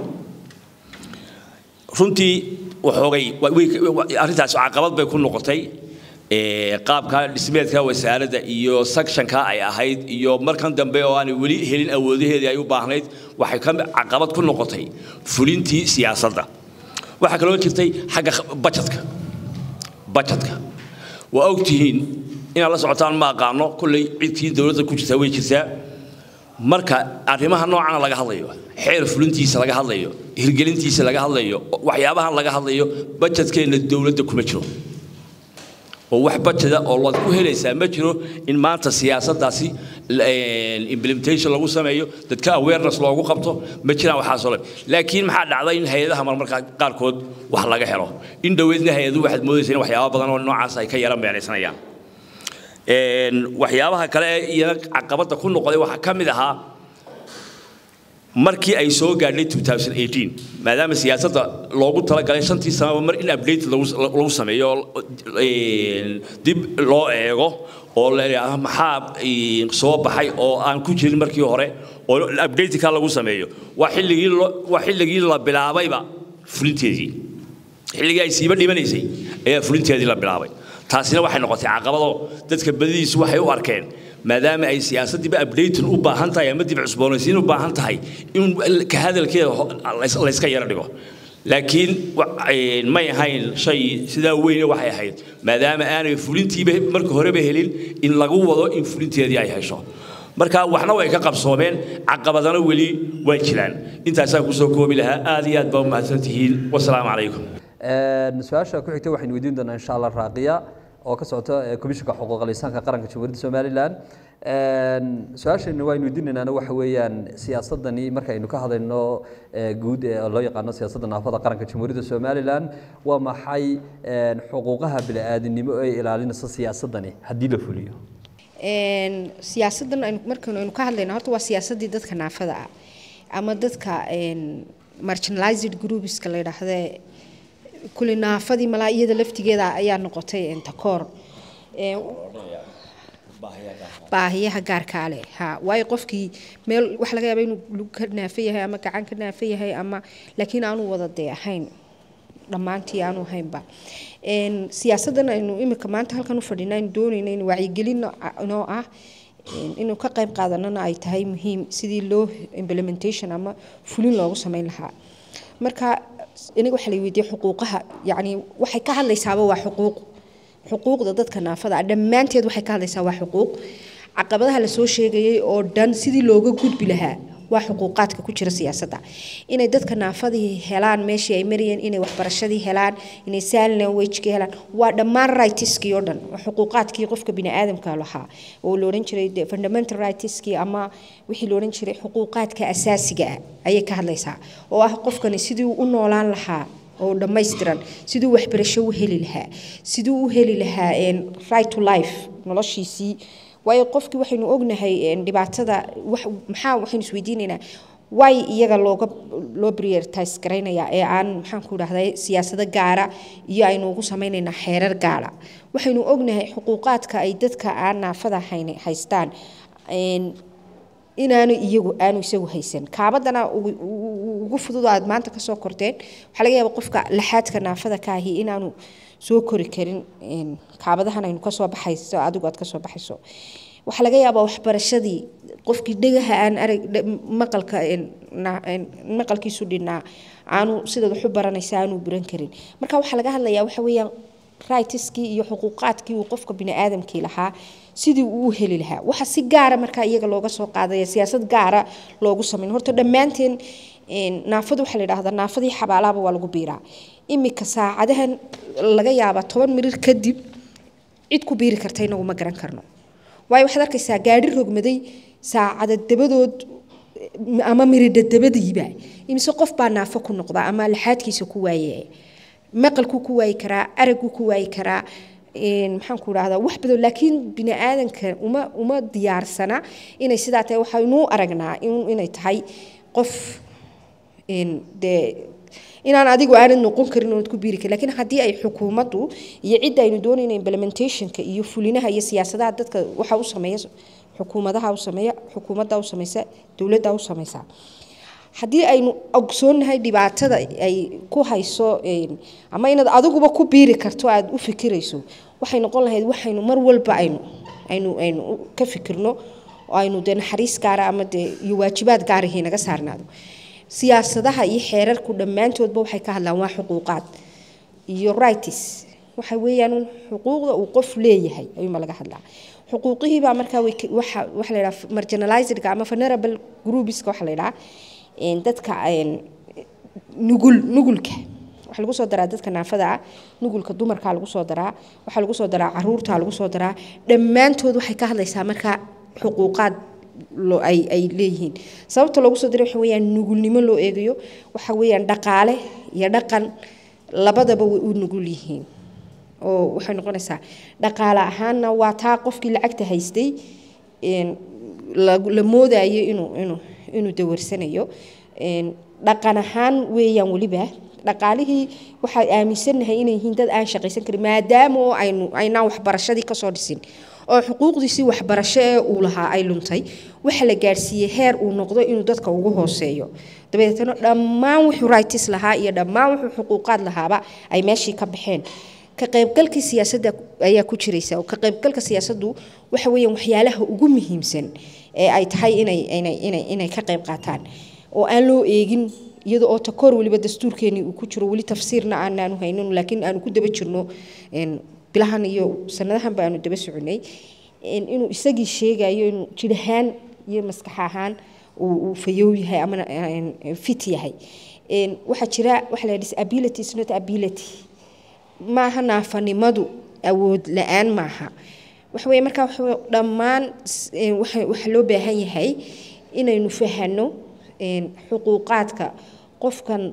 runtii waxoogay arrintaas caqabad bay ku noqotay ee, qaabka dhismeedka wasaaradda iyo sectionka ay ahayd iyo markan dambe oo aanay weli helin awoodaheedii ay u baahnayd waxay ka caqabad ku noqotay fulintii siyaasadda waxaa kaloo jirtay xagga bajetka bajetka waa ogtihiin inaad la socotaan ma aqaano kolley cidkii dowladda ku jirtaa way jirtaa marka arrimaha noocana laga hadlayo xeer fulintiisa laga hadlayo hirgelintiisa laga hadlayo waxyaabahan laga hadlayo bajetkeenna dowladda kuma jiro oo wax bajeda oo laad ku helaysaa ma jiro in maanta siyaasaddaasi implementation lagu sameeyo dadka awareness loogu qabto ma jiraan waxaasoo dhan laakiin maxaa dhacday in hay-adaha marmarka qaarkood wax laga helo in dhoweydna hay-aduhu waxaad moodaysa in waxyaaba badan oo noocaas ay ka yara meeraysanayaan waxyaabaha kale ee iyana caqabadda ku noqday waxaa ka mid ahaa markii ay soo gaadhay 2018 maadaama siyaasadda loogu talagalay shantii sanaba mar in update lagu lagu sameeyo oo, een, dib loo eego oo la yidhaahdo maxaa een, soo baxay oo aan ku jirin markii hore oo updateka lagu sameeyo waa xilligii loo- waa xilligii la bilaabayba fulinteedii xilligii ay siiba dhimanaysay ayaa fulinteedii la bilaabay taasina waxay noqotay caqabado dadka badidiisu waxay u arkeen maadaama ay siyaasaddiiba updating u baahan tahay ama dib cusboonaysiin u baahan tahay in ka hadalkeeda ho- lays- layska yara dhigo laakiin wa- een, may ahayn shay sidaa weyne waxay ahayd maadaama aanay fulintiiba marka horeba helin in lagu wado in fulinteedii ay hesho marka waxna way ka qabsoomeen caqabadana weli waa jiraan intaasaan kusoo koobi lahaa aad iyo aad baa u mahadsantihiin wasalaamu calaykum su-aasha ku xigta waxaynu weydiin doonaa insha allah raaqiya oo ka socota ee komishinka xuquuqal insaanka qaranka jamhuuriyadda somalilan su-aashaynu waynu weydiinaynaana waxa weeyaan siyaasadani markaynu ka hadlayno ee guud ee loo yaqaano siyaasadda naafada qaranka jamhuuriyadda somalilan waa maxay een, xuquuqaha bini'aadanimo ee ilaalinaysa siyaasadani haddii la fuliyo Een, siyaasadan aynu markaynu aynu ka hadlayna horta waa siyaasadii dadka naafada ah ama dadka een, marginalized groupska la yidhaahde kule naafadii malaa iyada laftigeeda ayaa noqotay een, takoor Een, baahiyaha gaarkaa leh ha waayo qofkii meel waxa laga yaaba inuu lug ka naafa yahay ama gacan ka naafa yahay ama laakiin aanu wada dee ahayn dhammaantii aanu haynba Een, siyaasadan aynu imika maanta halkan u fadhina aynu doonayna in wacyigelin noo ah een, inuu ka qayb qaadanana ay tahay muhiim sidii loo implementation ama fulin loogu sameyn lahaa marka iniga waxaa la weydiiyey xuquuqaha yacni waxay ka hadlaysaaba waa xuquuq xuquuqda dadka naafada ah dhammaanteed waxay ka hadlaysaa waa xuquuq caqabadaha lasoo sheegayay oo dhan sidii looga gudbi lahaa waa xuquuqaadka ku jira siyaasadda inay dadka naafadii helaan meeshii ay marayeen inay waxbarashadii helaan inay sign languagekii helaan waa dhammaan rightskii oo dhan waa xuquuqaadkii qofka biniaadamka lahaa oo la odhan jiray dee fundamental rightskii ama wixii la odhan jiray xuquuqaadka asaasiga ah ayay ka hadlaysaa oo ah qofkani sidii uu u noolaan lahaa oo dhammaystiran siduu waxbarasho u heli lahaa siduu u heli lahaa een, right to life noloshiisii waayo qofkii waxaynu ognahay een, dhibaatada wax maxaa waxaynu isweydiinaynaa way iyaga looga loo prioritize garaynayaa ee aan maxaan ku dhahday siyaasado gaara iyo aynu ugu samaynaynaa xeerar gaara waxaynu ognahay xuquuqaadka ay dadka aan naafada hayn haystaan een, inaanu iyagu aanu isagu haysan kaabadana ugu- ugu ugu fudud aad maanta kasoo korteen waxaa laga yaaba qofka laxaadka naafada ka ahi inaanu soo kori karin een, kaabadahan aynu kasoo baxayso adigu aad kasoo baxayso waxaa laga yaabaa waxbarashadii qofkii dhegaha aan arag dhe- maqalka een, na- een, maqalkiisu dhinaa aanu sidaad wax u baranaysa aanu buran karin marka waxaa laga hadlayaa waxa weeyaan rightskii iyo xuquuqaadkii uu qofka biniaadamkii lahaa sidii uu u heli lahaa waxa si gaara markaa iyaga looga soo qaadaya siyaasad gaara loogu sameyn horta dhammaanteen een, naafadu waxaa la yidhahdaa naafadii xabaalaaba waa lagu biiraa imika saacadahan laga yaabaa toban mirir kadib cid ku biiri karta inagu ma garan karno waayo waxaad arkaysaa gaadhi rogmaday saacada dabadood ama miridha dabadiiba imise qof baa naafo ku noqda ama laxaadkiisa ku waaye maqalkuu ku waayi karaa aragguu ku waayi karaa een, maxaan ku dhahdaa wax badan laakiin bini aadanka uma uma diyaarsana inay sidaa tahay waxaynu u aragnaa in- inay tahay qof een, dee inaan adigu aanad noqon karin oonad ku biiri karin laakiin haddii ay xukuumaddu iyo cidda aynu doonayno implementationka iyo fulinaha iyo siyaasadaha dadka waxa u sameeya xukuumadaha u sameeya xukuumadda u sameysa dowladda u sameysa haddii aynu ogsoonnahay dhibaatada ay ku hayso een, ama inaad adiguba ku biiri karto aad u fikirayso waxay noqon lahayd waxaynu mar walba aynu aynu aynu ka fikirno oo aynu dee naxariis gaara ama dee iyo waajibaad gaarahii naga saarnaado siyaasadaha iyo xeerarku dhammaantoodba waxay ka hadlaan waa xuquuqaad iyo rights waxa weeyaan xuquuqda uu qof leeyahay ayuuma laga hadlaa xuquuqihiibaa markaa waxa waxa la yidhaha marginalizedka ama vulnerable groupiska waxa la yidhaha dadka nugul nugulka waxaa lagu soo daraa dadka naafada ah nugulka dumarkaa lagu soo daraa waxaa lagu soo daraa caruurtaa lagu soo daraa dhammaantood waxay ka hadlaysaa markaa xuquuqaad ay ay leeyihiin sababta loogu soo diray waxa weeyaan nugulnimo loo eegayo waxa weeyaan dhaqaale iyo dhaqan labadaba way u nugul yihiin oo waxay noqonaysaa dhaqaale ahaanna waa taa qofkii lacagta haystay la moodayo inuu inuu inuu dawarsanayo dhaqan ahaan weeyaan weliba dhaqaalihii waxaa aaminsannahay inay yihiin dad aan shaqaysan karin maadaama oo aynu aynaan waxbarashadii kasoo dhisin oo xuquuqdiisii waxbarasho ee uu lahaa ay luntay waxa la gaadhsiiyey heer uu noqdo inuu dadka ugu hooseeyo dabeetana dhammaan wuxuu rights lahaa iyo dhammaan wuxuu xuquuqaad lahaaba ay meeshii ka baxeen ka qaybgalkii siyaasadda ayaa ku jiraysa oo ka qaybgalka siyaasaddu waxa weeyaan waxyaalaha ugu muhiimsan ee ay tahay inay inay inay inay ka qayb qaataan oo aan loo eegin iyada oo takoor weliba dastuurkeenii uu ku jiro weli tafsiirna aanaanu haynin laakiin aanu ku daba jirno bilahan iyo sanadahan ba aanu daba soconay inuu isagii sheegayo inuu jir ahaan iyo maskax ahaan uu fayow yahay ama fit yahay waxaa jira waxa la disability is not ability maaha naafanimadu awood la-aan maaha waxa weye markaa waxa dhammaan waxa loo baahan yahay inaynu fahano xuquuqaadka qofkan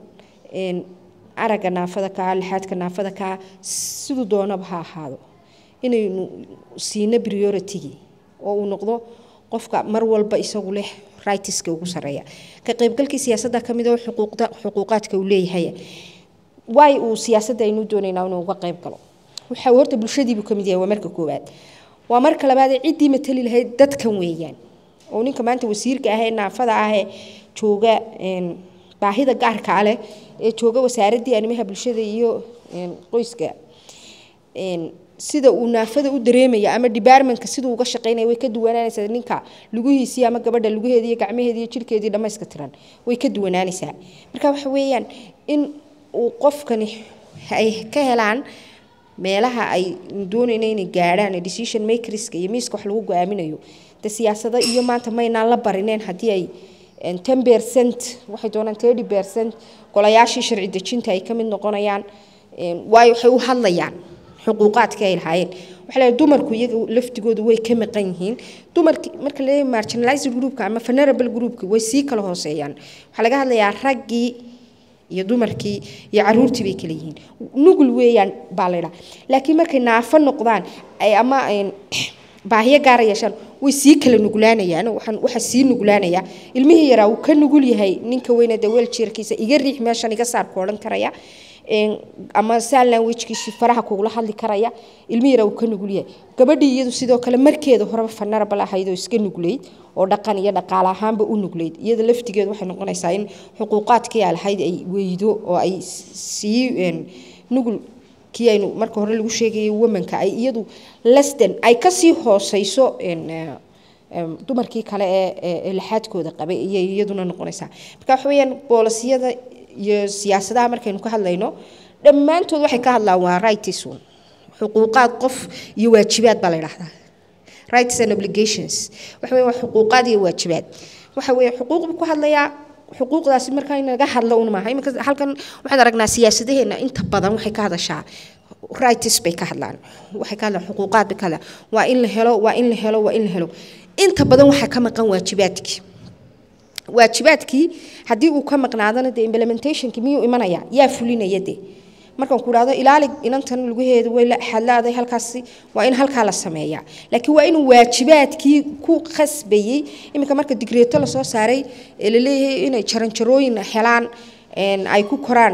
aragga naafada kaa lixaadka naafada kaa siduu doonaba ha ahaado inaynu siino prioritigii oo uu noqdo qofka mar walba isagu leh rightska ugu sareeya ka qaybgalkii siyaasadda ka mid oo xuquuqda xuquuqaadka uu leeyahay waay uu siyaasadda aynu doonaynaa inuu uga qayb galo waxa horta bulshadiibuu ka mid yahay waa marka koowaad waa marka labaad ciddii matali lahayd dadkan weeyaan oo ninka maanta wasiirka ah ee naafada ah ee jooga baahida gaarka leh ee jooga wasaaraddii arrimaha bulshada iyo qoyska sida uu naafada u dareemaya ama departmentka siduu uga shaqeynaya way ka duwanaanaysaa ninka lugihiisii ama gabadha lugaheedii iyo gacmaheedii iyo jirkeedii dhammayska tiran way ka duwanaanaysaa marka waxa weeyaan in uu qofkani ay ka helaan meelaha ay doonayna inay gaadhaan decision makerska iyo miiska wax lagu go-aaminayo de siyaasado iyo maanta maynaan la barineen haddii ay ten percent waxay doonaan thirty percent golayaashii sharci dejinta ay ka mid noqonayaan waayo waxay u hadlayaan xuquuqaadkii ay lahaayeen waxaa leeyahay dumarku iyaga laftigoodu way ka maqan yihiin dumarki marka la leeyahay marginalized groupka ama vulnerable groupka way sii kala hooseeyaan waxaa laga hadlayaa raggii iyo dumarkii iyo caruurtii bay kala yihiin nugul weeyaan baa laydhaa laakiin markay naafo noqdaan ay ama baahiyo gaara yeeshaan way sii kala nuglaanayaan waxaan waxa sii nuglaanaya ilmihii yaraa uu ka nugul yahay ninka weyne dee weeljeerkiisa iga riix meeshan iga saar ku odhan karaya ama sign languagekiisii faraha kugula hadli karaya ilmihii yaraa uu ka nugul yahay gabadhii iyadu sidoo kale markeeda horeba vulnerable ahayd oo iska nugleyd oo dhaqan iyo dhaqaale ahaanba u nugleyd iyada laftigeedu waxay noqonaysaa in xuquuqaadkii ay lahayd ay weydo oo ay sii nugul kii aynu marka hore lagu sheegayay womanka ay iyadu lesden ay kasii hooseyso dumarkii kale ee laxaadkooda qabay iyay iyaduna noqonaysaa marka waxa weeyaan boolisiyada iyo siyaasadaha markaynu ka hadlayno dhammaantood waxay ka hadlaan waa rights un xuquuqaad qof iyo waajibaad baa la yidhaahdaa rights and obligations waxa weeye waa xuquuqaad iyo waajibaad waxa weeye xuquuq buu ku hadlayaa xuquuqdaasi markaa in laga hadlo un maaha iminka halkan waxaad aragnaa siyaasadaheena inta badan waxay ka hadashaa rights bay ka hadlaan waxay ka hadlaan xuquuqaad bay ka hadlaan waa in la helo waa in la helo waa in la helo inta badan waxaa ka maqan waajibaadkii waajibaadkii haddii uu ka maqnaadana dee implementationki miyuu imanaya yaa fulinaya dee markaan ku dhahdo ilaali inantan lugaheeda way xadlaaday halkaasi waa in halkaa la sameeyaa laakiin waa inuu waajibaadkii ku khasbayey iminka marka digreeto lasoo saaray ee laleeyahay inay jaranjarooyin helaan ay ku koraan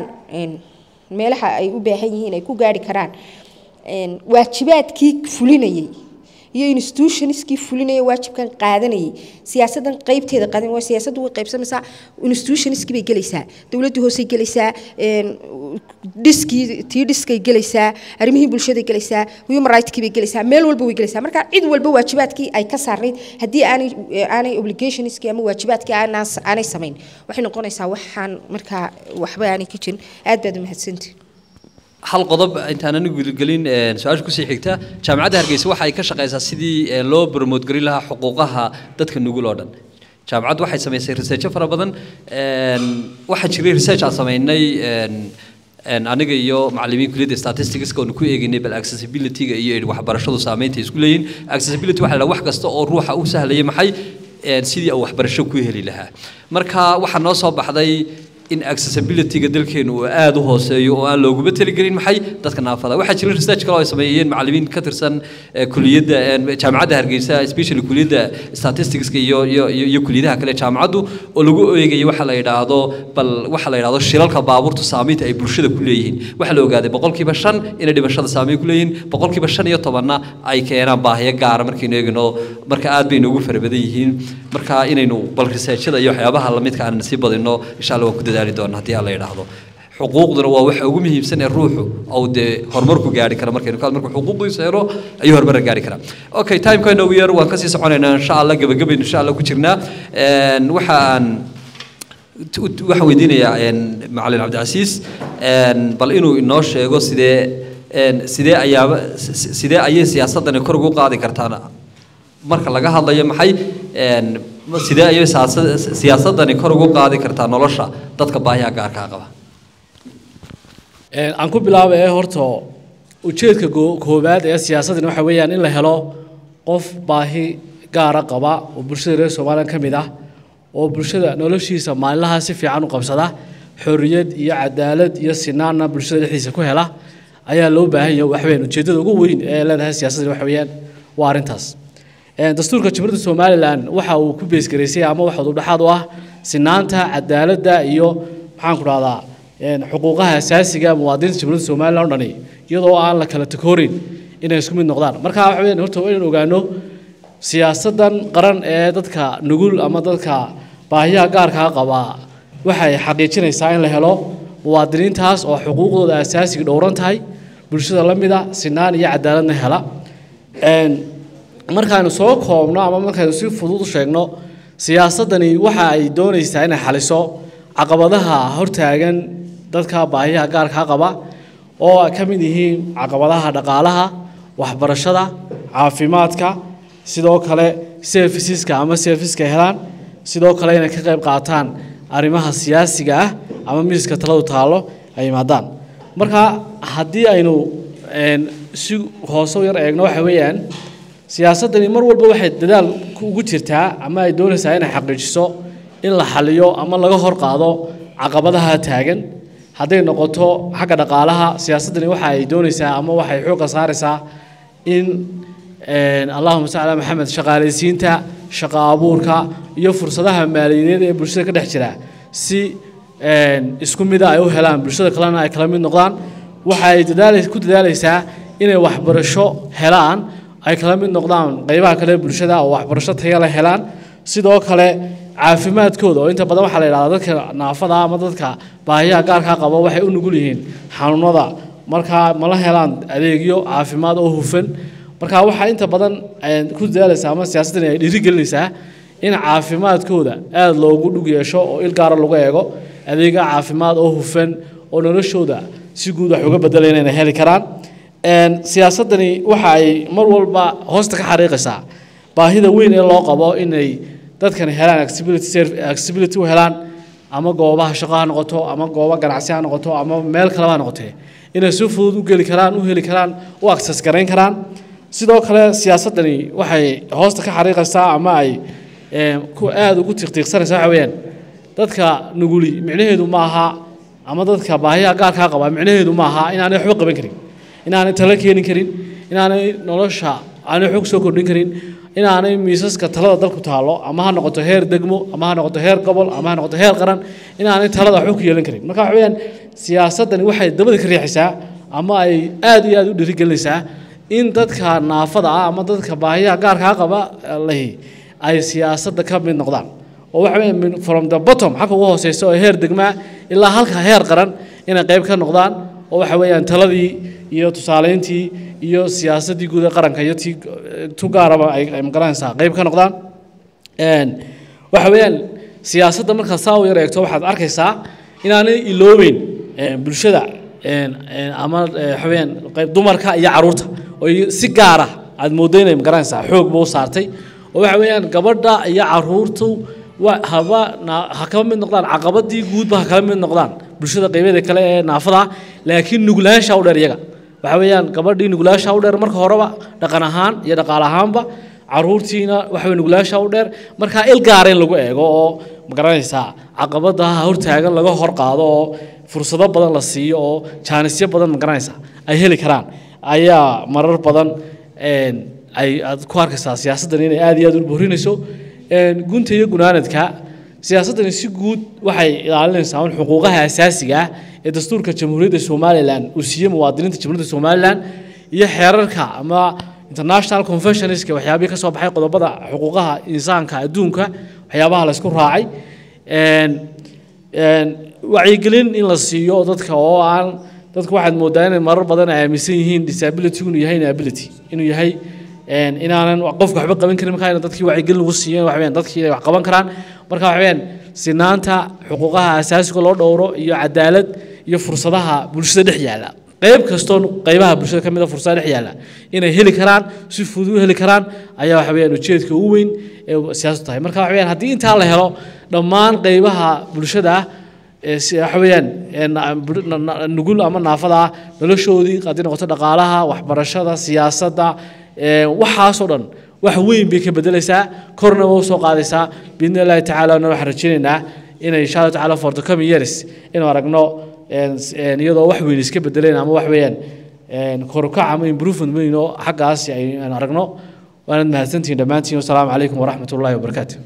meelaha ay u baahan yihiin ay ku gaari karaan waajibaadkii fulinayay iyo institutionskii fulinaya waajibkan qaadanayay siyaasadan qaybteeda qaadan waa siyaasaddu way qaybsamaysaa institutionskii bay gelaysaa dowladdii hoosey gelaysaa dhiskii tii dhiskay gelaysaa arrimihii bulshaday gelaysaa human rightskii bay gelaysaa meel walba way gelaysaa marka cid walba waajibaadkii ay ka saarnayd haddii aanay aanay obligationskii ama waajibaadkii aanaa aanay samayn waxay noqonaysaa waxaan markaa waxba aanay ka jirin aad baad umahadsantihin hal qodob intaan anigu gelin su-aasha kusii xigta jaamacadda hargeysa waxa ay ka shaqeysaa sidii loo promote garin lahaa xuquuqaha dadka nugul oo dhan jaamacaddu waxay samaysay researcho fara badan waxaa jiray research aan samaynay aniga iyo macallimiin kulliyadda statisticska oonu ku eegaynay bal accessibility-ga iyo waxbarashadu saameynta isku leeyihin accessibility waxa la wax kasta oo ruuxa u sahlaya maxay sidii uu waxbarasho ku heli lahaa marka waxaa noo soo baxday in accessibility-ga dalkeenu uu aada u hooseeyo oo aan looguma taligelin maxay dadka naafada waxaa jira research kale oo ay sameeyeen macallimiin ka tirsan kuliyadda jaamacadda hargeysa especially kuliyadda statisticska iyo iyo iyo kuliyadaha kale jaamacaddu oo lagu eegayo waxa la yidhaahdo bal waxa la yidhaahdo shilalka baabuurta saameynta ay bulshada ku leeyihiin waxaa la ogaaday boqolkiiba shan inay dhimashada saameyn ku leeyihiin boqolkiiba shan iyo tobanna ay keenaan baahiyo gaara markaynu eegno marka aad bay noogu fara badan yihiin marka inaynu bal researchada iyo waxyaabaha lamidka aan sii badino insha allah waan ku dadaali doona haddii aan la yidhaahdo xuquuqduna waa waxa ugu muhiimsan ee ruuxu ou dee horumarku gaari kara markaynu ka marka xuquuqdiisa helo ayuu horumar gaari karaa okay timeka inoogu yar waan kasii soconaynaa insha allah gabagabaynu insha allah ku jirnaa waxaan waxaan weydiinayaa macalin cabdicasiis bal inuu inoo sheego sidee sidee ayaaba sidee ayay siyaasadani kor ugu qaadi kartaan marka laga hadlayo maxay sidee ayay siyaasadani kor ugu qaadi kartaa nolosha dadka baahiyaha gaarkaa qaba aan ku bilaaba ee horta ujeedka koowaad ee siyaasadani waxa weeyaan in la helo qof baahi gaara qaba oo bulshada reer somalilan ka mid ah oo bulshada noloshiisa maalinlaha si fiican u qabsada xorriyad iyo cadaalad iyo sinaanna bulshada dhexdiisa ku hela ayaa loo baahan yahay waxweyn ujeeddada ugu weyn ee leedahay siyaasadani waxa weeyaan waa arrintaas dastuurka jamhuuriyadda somalilan waxa uu ku beesgaraysay ama waxa uu dhexaad u ah sinaanta cadaaladda iyo maxaan ku dhahdaa xuquuqaha asaasiga muwaadiniinta jamhuuriyadda somalilan o dhani iyadoo aan la kala takoorin inay isku mid noqdaan marka waxa weeyaan horta waa inaan ogaano siyaasadan qaran ee dadka nugul ama dadka baahiyaha gaarkaa qaba waxay xaqiijinaysaa in la helo muwaadiniintaas oo xuquuqdooda asaasiga dhowran tahay bulshada la mida sinaan iyo cadaaladna hela markaanu soo koobno ama markaynu si fudud u sheegno siyaasadani waxa ay doonaysaa inay xaliso caqabadaha hortaagan dadka baahiyaha gaarkaa qaba oo ay ka mid yihiin caqabadaha dhaqaalaha waxbarashada caafimaadka sidoo kale serviceska ama serviceska helaan sidoo kale inay ka qayb qaataan arrimaha siyaasiga ah ama miiska taladu taallo ay yimaadaan marka haddii aynu si hoose u yar eegno waxa weeyaan siyaasaddani mar walba waxay dadaal ugu jirtaa ama ay doonaysaa inay xaqiijiso in la xaliyo ama laga hor qaado caqabadaha taagan hadday noqoto xagga dhaqaalaha siyaasaddani waxa ay doonaysaa ama waxay xoogga saaraysaa in allahuma salli ala maxamed shaqaalaysiinta shaqa abuurka iyo fursadaha maaliyadeed ee bulshada ka dhex jira si isku mida ay u helaan bulshada kalena ay kala mid noqdaan waxa ay dadaal ku dadaalaysaa inay waxbarasho helaan ay kala mid noqdaan qaybaha kale bulshada oo waxbarasho tayo la helaan sidoo kale caafimaadkooda oo inta badan waxaa la yidhahdaa dadka naafada ama dadka baahiyaha gaarkaa qaba waxay u nugul yihiin xanuunada markaa mala helaan adeegyo caafimaad oo hufan marka waxaa inta badan ku dadaalaysaa ama siyaasaddan ay dhiirigelinaysaa in caafimaadkooda aada loogu dhug yeesho oo il gaara lagu eego adeega caafimaad oo hufan oo noloshooda si guud wax uga bedelayna inay heli karaan siyaasaddani waxa ay mar walba hoosta ka xariiqaysaa baahida weyn ee loo qabo inay dadkani helaan accessibility u helaan ama goobaha shaqo ha noqoto ama goobo ganacsi ha noqoto ama meel kaleba ha noqotee inay si fudud u geli karaan u heli karaan u access garayn karaan sidoo kale siyaasaddani waxay hoosta ka xariiqaysaa ama ay ku aada ugu tiqtiiqsanaysaa waxa weeyaan dadka nuguli micnaheedu ma aha ama dadka baahiyaha gaarkaa qaba micnaheedu ma aha inaanay waxba qaban karin inaanay talo keeni karin inaanay nolosha aanay xog soo kordhin karin inaanay miisaska talada dalku taallo ama ha noqoto heer degmo ama ha noqoto heer gobol ama ha noqoto heer qaran inaanay talada xog ku yeelan karin marka waxa weeyaan siyaasaddani waxay dabada ka riixaysaa ama ay aada iyo aada u dhiirigelinaysaa in dadka naafada ah ama dadka baahiyaha gaarkaa qaba lahi ay siyaasadda ka mid noqdaan oo waxa weeye min- from the bottom xagga ugu hooseysa oo heer degmaa ilaa halka heer qaran inay qayb ka noqdaan oo waxa weeyaan taladii iyo tusaaleyntii iyo siyaasaddii guud ee qaranka iyo tii tu gaaraba ay ay magaranaysaa qayb ka noqdaan Een, waxa weeyaan siyaasadda markaad saa u yar eegto waxaad arkaysaa inaanay iloobeyn een, bulshada een, een, ama ee, waxa weeyaan qayb dumarka iyo caruurta oo ay si gaara aad mooddo inay magaranaysaa xoog buu saartay oo waxa weeyaan gabadha iyo caruurtu wa haba na- ha kaba mid noqdaan caqabadii guudba ha kala mid noqdaan bulshada qaybeeda kale ee naafada ah, laakiin nuglaansha u dheer iyaga waxa weeyaan gabadhii nuglaasha u dheer marka horeba dhaqan ahaan iyo dhaqaale ahaanba caruurtiina waxa wey nuglaasha u dheer markaa il gaara in lagu eego oo magaranaysaa caqabadaha hortaagan laga hor qaado oo fursado badan la siiyo oo jaanisyo badan magaranaysaa ay heli karaan ayaa marar badan een, ay aad ku arkaysaa siyaasaddan inay aad iyo aad u borinayso Een, gunta iyo gunaanadka siyaasaddani si guud waxay ilaalinaysaa un xuquuqaha asaasiga ah ee dastuurka jamhuuriyadda somalilan uu siiyey muwaadiniinta jamhuuriyadda somalilan iyo xeerarka ama international conventionska waxyaabihii ka soo baxay qodobada xuquuqaha insaanka adduunka waxyaabaha la isku raacay Een, een, wacyigelin in la siiyo dadka oo aan dadku waxaad moodaa inay marar badan ay aaminsan yihiin disability inuu yahay inability inuu yahay een, inaanan qofka waxba qaban karin markaa in dadkii wacyigelin lagu siiyo waxa weeyaan dadkii inay wax qaban karaan marka waxa weeyaan sinaanta xuquuqaha asaasiga loo dhowro iyo cadaalad iyo fursadaha bulshada dhex yaalla qayb kastoo qaybaha bulshada ka mid a fursada dhex yaalla inay heli karaan si fudud u heli karaan ayaa waxa weeyaan ujeedka ugu weyn ee siyaasaddu tahay marka waxa weeyaan haddii intaa la helo dhammaan qaybaha bulshada ah ee si- waxa weeyaan ee na- bul- na- na- nugul ama naafada ah noloshoodii haddii noqoto dhaqaalaha waxbarashada siyaasadda ee waxaasoo dhan wax weyn bay ka bedelaysaa korna waa usoo qaadaysaa biidni illaahi tacaala waxaan rajaynaynaa inay insha allahu tacaala for the coming years inuu aragno een, s- een, iyadoo wax weyn iska bedeleen ama wax weeyaan een, korukac ama improvement weyn oo xaggaasi ay aan aragno waanad mahadsantihiin dhammaantiin wasalaamu calaykum waraxmat ullaahi wabarakaatu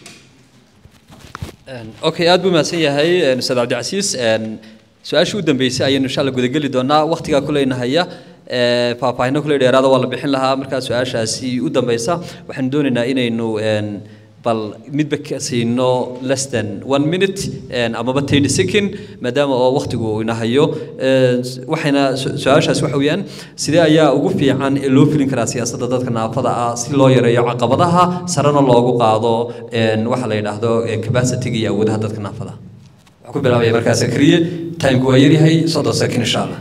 okay aad buu mahadsan yahay een, ustaad cabdicasiis een, su-aashii u dambeysay ayaynu insha alla gudageli doonaa waqtigaa kuleyna haya ee, faahfaahino kuley dheeraada waa la bixin lahaa markaa su-aashaasi u dambeysa waxaanu doonaynaa inaynu een, bal midba ka siino less than one minute een, amaba thirty second maadaama oo waqtigu uu ina hayo Een, waxayna su- su-aashaas waxa weeyaan sidee ayaa ugu fiican ee loo filin karaa siyaasadda dadka naafada ah si loo yareeyo caqabadaha sarena loogu qaado een, waxa la yidhaahdo ee, capacity-ga iyo awoodaha dadka naafada ah waxaan ku bilaabaya markaa sakriye timku waa yaryahay soddon second insha allah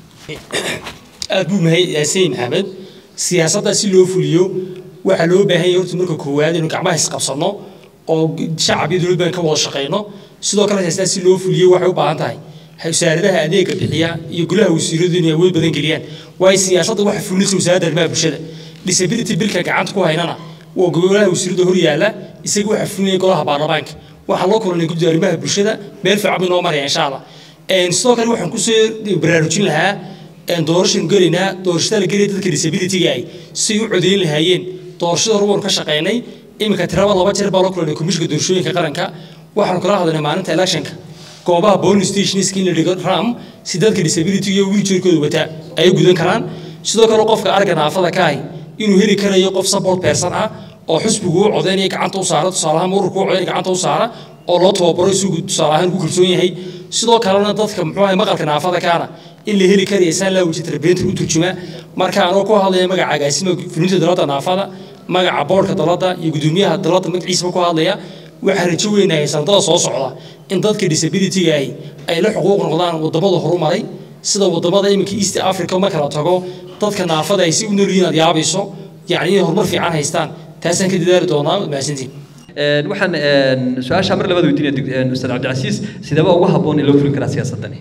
aad buu mahay yaasiin maxamed siyaasadda si loo fuliyo waxaa loo baahan yahay horta marka koowaad inuu gacmaha isqabsano oo shacab iyo dowlad baan ka wada shaqeyno sidoo kale siyaasadda si loo fuliyo waxay u baahan tahay wasaaradaha adeega bixiya iyo golaha wasiiradu inay awood badan geliyaan waayo siyaasadda waxa fulinaysa wasaaradda arrimaha bulshada disability bilka gacanta ku haynana waa golaha wasiirada hor yaala isaga waxa fulinaya golaha baarlamaanka waxaa loo kulanay guddiga arrimaha bulshada meel fiican bay noo maraya insha allah Een, sidoo kale waxaan kusoo baraarujin lahaa een, doorashanu gelaynaa doorashada la gelaya dadka disabilityga ay si u codeyn lahaayeen doorashada hore waanu ka shaqeynay iminka tiraba laba jeer baa loo kulanay komishinka doorashooyinka qaranka waxaanu kala hadlaynay maalinta electionka goobaha polling stationska in la dhigo ram si dadka disability iyo wheelchairkooda wataa ay u gudan karaan sidoo kale qofka aragga naafada ka ahi inuu heli karayo qof support person ah oo xusbigu u codeynaya gacanta u saara tusaale ahaan ururku u codeynaya gacanta u saara oo loo tababaro isugu tusaale ahaan ku kalsoon yahay sidoo kalena dadka muxuu ahay maqalka naafada kaana in la heli karaya saan laa wejin tarbiyantar u turjuma marka anoo ku hadlaya magaca agaasima fulinta dalada naafada magaca boorka dalada iyo gudoomiyaha dalada magaciisaba ku hadlaya waxaa rajo weynahay sanadada soo socda in dadka disabilityga ahi ay la xuquuq noqdaan wadamada horumaray sida wadamada iminka east africa marka la tago dadka naafada ay si u noolyihiin aad yaabayso yacni inay horumar fiican haystaan taasaan ka dadaali doonaa mahadsantiin Een, waxaan een, su-aasha mar labaad weydiinaya dig- een, ustaad cabdicasiis sideeba ugu habboon in loo fulin karaa siyaasaddani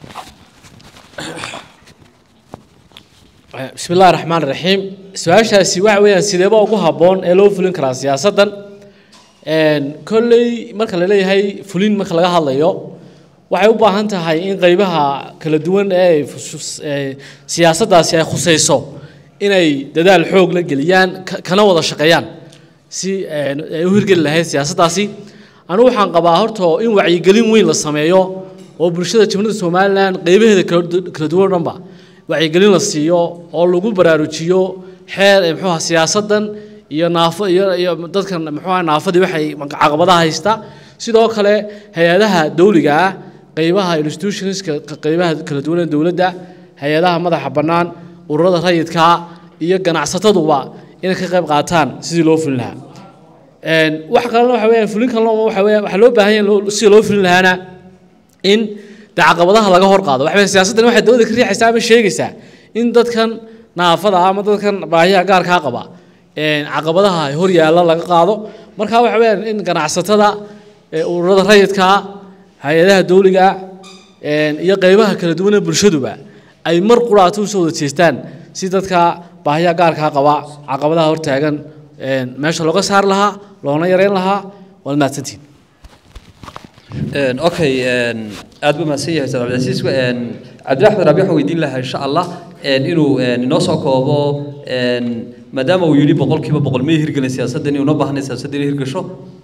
bismi illaahi raxmaan raxiim su-aashaasi waxa weeyaan sideeba ugu habboon ee loo fulin karaa siyaasaddan Een, kolley marka la leeyahay fulin marka laga hadlayo waxay u baahan tahay in qaybaha kala duwan ee ay fus- ee siyaasaddaasi ay khusayso inay dadaal xoog la geliyaan ka- kana wada shaqeeyaan si een, ay u hirgeli lahayd siyaasaddaasi anigu waxaan qabaa horta in wacyigelin weyn la sameeyo oo bulshada jamhuuriyadda somalilan qaybaheeda kala du- kala duwan oo dhanba wacyigelin la siiyo oo lagu baraarujiyo xeer ee muxuu ahaa siyaasaddan iyo naafo iyo iyo dadkan muxuu ahaa naafadii waxay caqabadaha haysta sidoo kale hay-adaha dawliga ah qeybaha institutionska qeybaha kala duwan ee dowladda hay-adaha madaxa bannaan ururada rayidka iyo ganacsataduba inay ka qayb qaataan sidii loo fulin lahaa wax kalena waxa weeyaan fulin kalena waxa weeyaan waxaa loo baahan yahay sidii loo fulin lahaana in de caqabadaha laga hor qaado waxa weeyaan siyaasaddan waxay dowladda ka riixaysaa ama sheegaysaa in dadkan naafada ama dadkan baahiyaha gaarkaa qaba caqabadaha hor yaalla laga qaado marka waxa weeyaan in ganacsatada ururada rayidka hay-adaha dawliga iyo qeybaha kala duwan ee bulshaduba ay mar quraato usoo wada jeestaan si dadka baahiyaha gaarkaa qaba caqabadaha hortaagan meesha looga saari lahaa loona yareyn lahaa waad mahadsantihin okay aad buu mahadsan yahay ustaad cabdilcasiis cabdillah axmed raabi waxaan weydiin lahaa insha allah inuu inoo soo koobo maadaama uu yidhi boqolkiiba boqol may hirgelin siyaasadda inuu noo baahnay siyaasadda inay hirgasho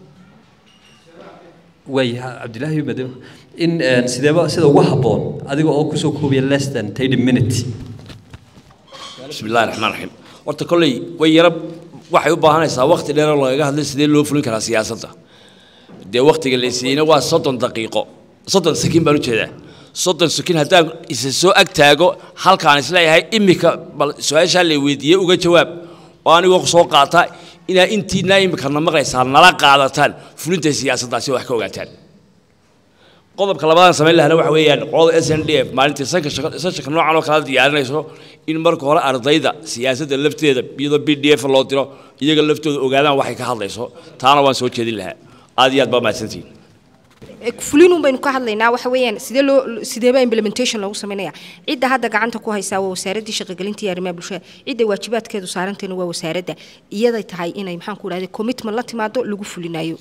way cabdilaahi maadaama in sideeba sida ugu habboon adiga oo kusoo koobiya less than thirty minute بسم الله الرحمن الرحيم horta kolley way yara waxay u baahanaysaa waqti dheer oo lagaga hadlay sidee loo fulin karaa siyaasadda dee waqtiga la siiyeyna waa soddon daqiiqo soddon sakiin baan u jeedaa soddon sakiin haddaan isa soo ag taago halkaan isleeyahay imika bal su-aashaa la weydiiyey uga jawaab oo anigoo soo qaata inaa intiinaa imikana maqlaysaa nala qaadataan fulinta siyaasaddaasi wax ka ogaataan qodobka labadan samayn lahana waxa weeyaan qolada s n d f maalintii sanka seshanka noocan oo kala diyaarinayso in marka hore ardayda siyaasadda lafteeda iyadoo b d f loo diro iyaga laftooda ogaadaan waxay ka hadlayso taana waan soo jeedin lahaa aad iyo aad baa mahadsantihiin fulinun baynu ka hadlaynaa waxa weeyaan sidee loo sideeba implementation loogu sameynaya cidda hadda gacanta ku haysaa waa wasaaraddii shaqogelinta iyo arrimaha bulshada cidda waajibaadkeedu saaranteena waa wasaaradda iyaday tahay inay maxaan ku dhahday commitment la timaado lagu fulinayo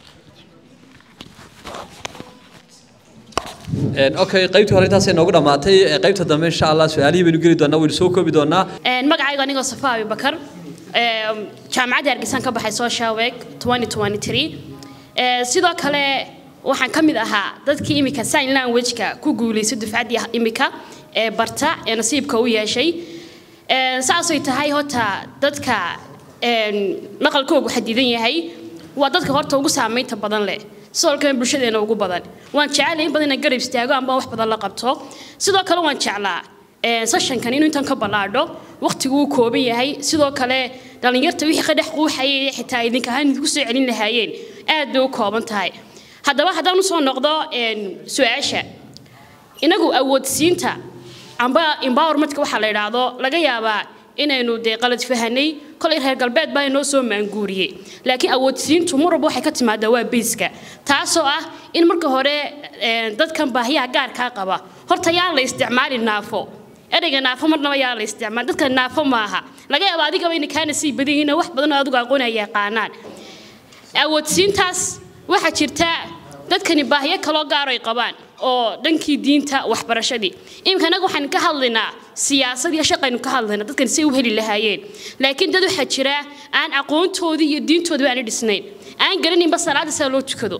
okay qaybtii hore intaasay noogu dhammaatay qaybta dambe insha allah su-aalihii baynu geli doonaa waynu soo koobi doonaa magacayga anigoo safa abibakar jaamacadda hargeysan ka baxay social week 2023 sidoo kale waxaan ka mid ahaa dadkii imika sign language-ka ku guulaysay dufcaddii imika ee barta ee nasiibka u yeeshay saasay tahay horta dadka naqalkoogu xadidan yahay waa dadka horta ugu saamaynta badan leh sidoo kale bulshadeena ugu badan waan jecelahay in badan inaan garab istaago amba wax badan la qabto sidoo kale waan jeclaa sessionkan inuu intan ka ballaadho waqtigu uu kooban yahay sidoo kale dhallinyarta wixii ka dhex quuxayay xitaa idinka ahaan idinku soo celin lahaayeen aad bay u kooban tahay haddaba haddaan usoo noqdo su-aasha inagu awoodsiinta amba empowermentka waxaa la idhaahdo laga yaabaa inaynu dee qalad fahanay kolay reer galbeed baa inoo soo maanguuriyey laakiin awoodsiintu mar walba waxay ka timaadaa waa biiska taasoo ah in marka hore dadkan baahiyaha gaarkaa qaba horta yaa la isticmaali naafo ereyga naafo marnaba yaa la isticmaal dadka naafo maaha laga yaaba adigaba ina kaana sii badan yihiin wax badan oo adigu aqoon ay yaqaanaan awoodsiintaas waxaa jirta dadkani baahiyo kaloo gaar ay qabaan oo dhankii diinta waxbarashadii iminka anaga waxaan ka hadlaynaa siyaasad iyo shaqaynu ka hadlaynaa dadkan say u heli lahaayeen laakiin dad waxaa jira aan aqoontoodii iyo diintoodii aana dhisnayn aan garanaynba salaada sida loo tukado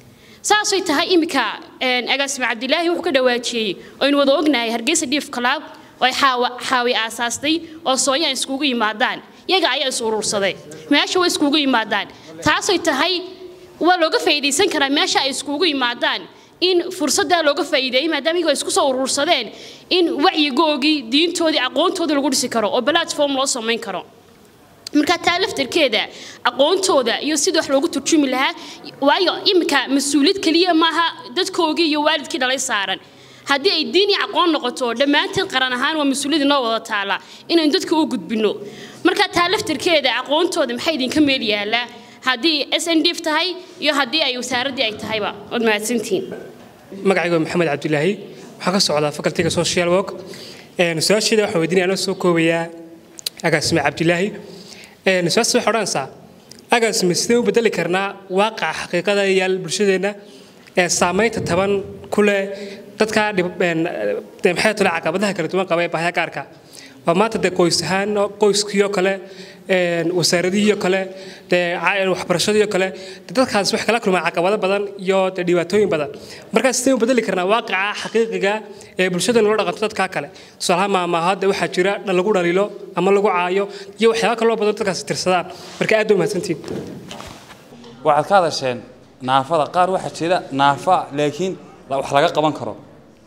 saasay tahay iminka agaasime cabdilaahi wuxuu ka dhawaajiyey oynu wada ognahay hargeysa dhiif kalaab oo ay xaawi aasaastay oo soonya iskugu yimaadaan yaga ayaa is urursaday meesha way iskugu yimaadaan taasay tahay waa looga faa'iidaysan karaa meesha ay iskugu yimaadaan in fursaddaa looga faa'iideeyey maadaama iyagoo isku soo urursadeen in wacyigoogii diintoodii aqoontoodii lagu dhisi karo oo platform loo samayn karo marka taa laftarkeeda aqoontooda iyo sidii wax loogu turjumi lahaa waayo iminka mas-uuliyad keliya maaha dadkoogii iyo waalidkii dhalay saaran haddii ay diin iyo aqoon noqoto dhammaanteen qaran ahaan waa mas-uuliyad inoo wada taala inaynu dadka u gudbino marka taa laftarkeeda aqoontooda maxaa idinka meel yaallaa haddii s n d f tahay iyo haddii ay wasaaraddii ay tahayba waad mahadsantihiin magacaygu maxamed cabdilaahi waxaan ka socdaa facultiga social work su-aasheeda waxaan weydiinaya anoo soo koobayaa agaasime cabdilaahi su-aasha waxay odhanaysaa agaasime sidee u bedeli karnaa waaqaca xaqiiqada yaal bulshadeenna ee saamaynta taban ku leh dadka maxay tole caqabadaha kala duwan qaba ee baahya gaarka waa maanta dee qoys ahaan qoyskii oo kale een, wasaaradihii oo kale dee ca- waxbarashadii oo kale dee dadkaas wax kala kulmaa caqabado badan iyo dee dhibaatooyin badan markaa sidee u bedeli karnaa waaqica xaqiiqiga ee bulshada loola dhaqanto dadkaa kale tusaalaha maamahadda waxaa jira dha- lagu dhaliilo ama lagu caayo iyo waxyaaba kaloo badan dadkaas tirsadaan marka aad bay mahadsantihiin waxaad ka hadasheen naafada qaar waxaa jira naafa laakiin la- wax laga qaban karo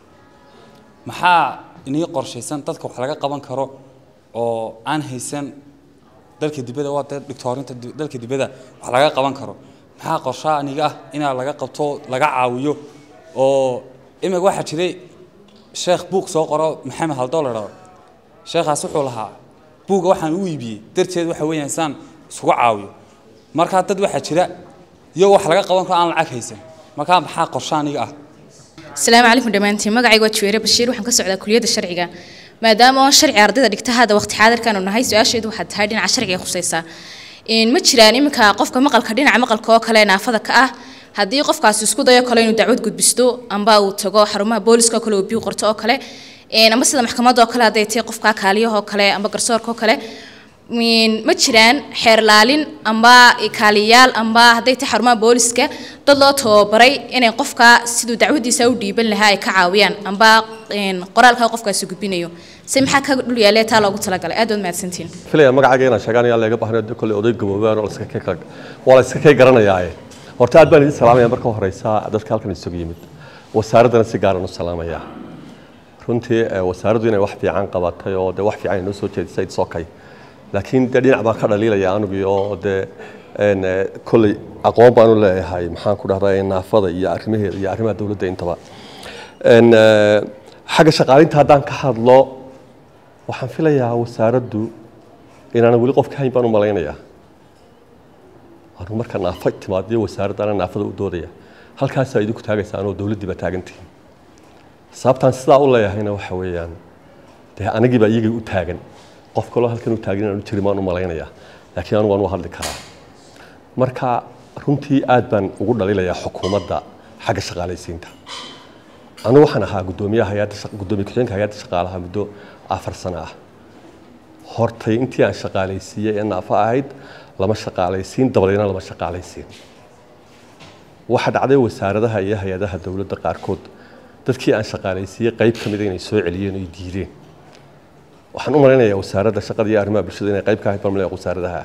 maxaa inii qorshaysan dadka wax laga qaban karo oo aan haysan dalka dibadda waa dee dhigtoorinta di- dalka dibadda wax laga qaban karo maxaa qorshaha aniga ah inaa laga qabto laga caawiyo oo imika waxaa jiray sheekh buug soo qoro maxamed haldoo la dhao sheekhaas wuxuu lahaa buugga waxaan u iibiyey darteed waxa weeyaan saan isugu caawiyo markaa dad waxaa jira iyagoo wax laga qaban karo aan lacag haysan markaa maxaa qorshe aniga ah asalaamu calaykum dhammaantiin magacayga waa juweere bashiir waxaan ka socdaa kuliyadda sharciga maadaama oon sharci ardayda dhigta hadda waqti xaadirkan u nahay su-aasheedu waxaad tahay dhinaca sharciga ay khusaysaa Een, ma jiraan iminka qofka maqalka dhinaca maqalka oo kale naafada ka ah haddii qofkaasi isku dayo kale inuu dacwad gudbisto amba uu tago xarumaha booliska oo kale uu biyo qorto oo kale Een, amba sida maxkamadda oo kale hadday tahay qofka kaaliyaha oo kale amba garsoorka oo kale Een, ma jiraan xeer laalin amba kaaliyayaal amba hadday tahay xarumaha booliska dad loo tababaray inay qofka siduu dacwadiisa u dhiiban lahaa ay ka caawiyaan amba een, qoraalka qofkaasi gudbinayo se maxaa ka dhul yaalee taa loogu talagalay aad baad mahadsantihiin filaya magacayga inaan sheegaan ayaa laga baxnayo de kolley oday gaboobaan oo la iska kay kala waa la iska kay garanayaaye horta aad baan idin salaamaya marka horeysa dadka halkan isugu yimid wasaaraddana si gaaran u salaamayaa runtii eh, wasaaraddu inay wax fiican qabatay oo de wax fiican inoo soo jeedisay it's okay laakiin de dhinac baan ka dhaliilaya anigii oo de een, eh, kolley aqoon baan u leeyahay maxaan ku dhahdaa naafada iyo arrimaheeda iyo arrimaha dowladda intaba Een, eh, xagga shaqaalinta haddaan ka hadlo waxaan filayaa wasaaraddu inaanan weli qof ka hayn baan u malaynayaa anu marka naafa timaadiyo wasaaradda anaa naafada u doodaya halkaasaa idinku taagaysaan oo dowladdii baa taagantihiin sababtaan sidaa u leeyahayna waxa weeyaan dee anigiibaa iyagii u taagan qof kaloo halkan u taagan inaan u jirin baan u malaynayaa laakiin anu waan u hadli karaa marka runtii aad baan ugu dhalilayaa xukuumadda xagga shaqaalaysiinta anigu waxaan ahaa guddoomiyaha hay-adda shaq- guddoomiye ku-xigeenka hay-adda shaqaalaha muddo afar sano ah hortay intii aan shaqaalaysiiyey ee naafo ahayd lama shaqaalaysiin dabadeedna lama shaqaalaysiin waxaa dhacday wasaaradaha iyo hay-adaha dowladda qaarkood dadkii aan shaqaalaysiiyey qayb ka mida inay soo celiyeen oo ay diideen waxaan u malaynayaa wasaaradda shaqada iyo arrimaha bulshada inay qayb ka ahayd baan malaya wasaaradaha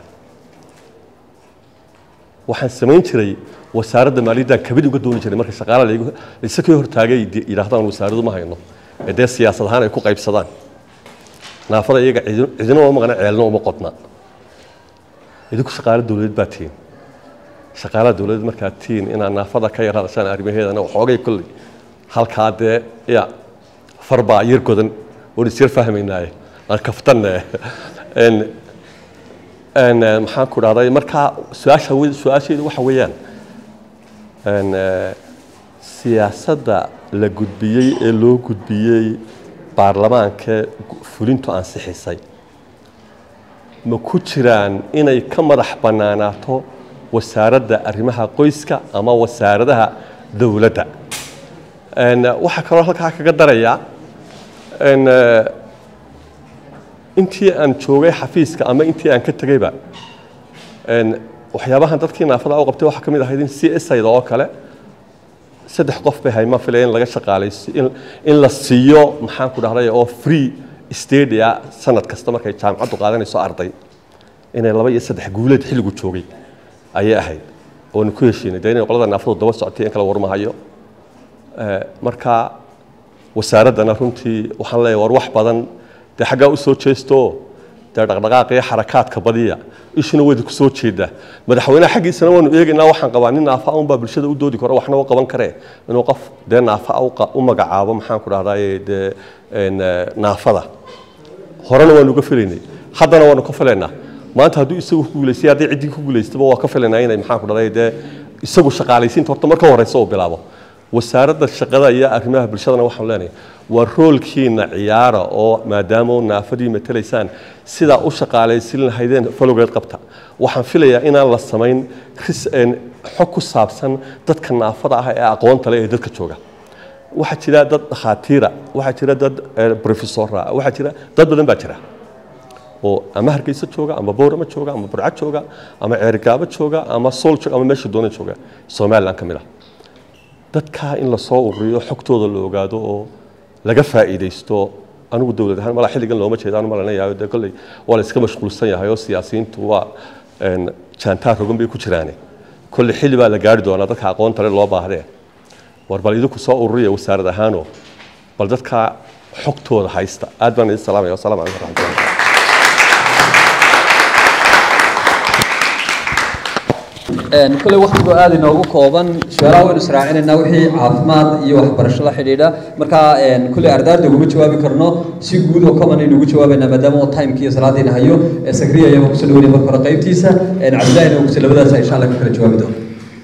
waxaan samayn jiray wasaaradda maaliyaddan kabid uga dooni jiray marka shaqaala laygu isakii hortaagay di- yidhaahdaan wasaaradu ma hayno ee dee siyaasad ahaan ay ku qaybsadaan naafada iyaga cidin- cidina uma maqna ceelna uma qodna idinku shaqaale dowladeed baa tihiin shaqaalaha dowladeed markaad tihiin inaad naafada ka yar hadashaan arrimaheedana waxoogay kolley halkaa dee ya farbaa yar godan oon isyar fahmaynaaye aan kaftanne En, en, eh, maxaan ku dhahday markaa su-aasha we- su-aasheedu waxa weeyaan en, eh, siyaasadda la gudbiyey ee loo gudbiyey baarlamaanka fulintu ansixisay ma ku jiraan inay ka madax bannaanaato wasaaradda arrimaha qoyska ama wasaaradaha dowladda En, eh, waxaa kaloo halkaa kaga darayaa en, eh, intii aan joogay xafiiska ama intii aan ka tegayba en, waxyaabahan dadkii naafada u qabtay waxaa ka mid ahayd in c s ayda oo kale saddex qof bay hayma filaya in laga shaqaalaysi in, in la siiyo maxaan ku dhahday oo free stadia sanad kasta markay jaamacaddu qaadanayso arday inay laba iyo saddex guuleed xilligu joogay ayay ahayd oonu ku heshiinay dee inay qolada naafadu daba socotay in kala warmahayo Eh, marka wasaaraddana runtii waxaan leeyahay war wax badan dee xaggaa u soo jeesto dee dhaqdhaqaaqa iyo xarakaadka badiya ishuna wayda ku soo jeedaa madaxweynaha xaggiisana waanu eegaynaa waxaan qabaa nin naafa un baa bulshada u doodi karo waxna u qaban karee inuu qof dee naafa u qa- u magacaabo maxaan ku dhahdaye dee en, eh, naafada horena waanu uga filaynay haddana waanu ka filaynaa maanta hadduu isagu ku guulaystay haddii ciddii ku guulaystaba waa ka filaynaa inay maxaan ku dhahday dee isagu shaqaalaysiinta horta marka horeysa uu bilaabo wasaaradda shaqada iyo arrimaha bulshadana waxaan leenahay waa roolkiina ciyaara oo maadaama oo naafadii matalaysaan sidaa u shaqaalaysin lahaydeen falowgeed qabta waxaan filayaa inaan la samayn ris- een, xog ku saabsan dadka naafada ah ee aqoonta leh ee dadka jooga waxaa jira dad dhakhaatiira waxaa jira dad eh, professora waxaa jira dad badan baa jira oo ama hargeysa jooga ama boorama jooga ama burca jooga ama ceerigaabo jooga ama sool jooga ama meesha doona jooga somaliland ka mid ah dadkaa in lasoo ururiyo xogtooda la ogaado oo laga faa'iidaysto anigu dowlad ahaan malaa xilligan looma jeedaan malanayayo dee kolley waa la iska mashquulsan yahay oo siyaasiyiintu waa een, jaantaar rogan bay ku jiraane kolley xilli baa la gaari doonaa dadka aqoonta le loo baahdee war bal idinku soo ururiya wasaarad ahaanoo bal dadkaa xogtooda haysta aad baan idin salaamaya wasalaamu calaykum waraxmatullahi kule waqtigu aad inoogu kooban su-aalaha waynu israacinaynaa wixii caafimaad iyo waxbarasho la xidhiidha marka kule ardaarda uguma jawaabi karno si guud oo common aynu ugu jawaabaynaa maadaama oo timekii iyo salaadiina hayo sakriya ayaan kusoo dhaweynay marka hore qaybtiisa cabdillahina kusoo labadaas insha allah ka kala jawaabi doono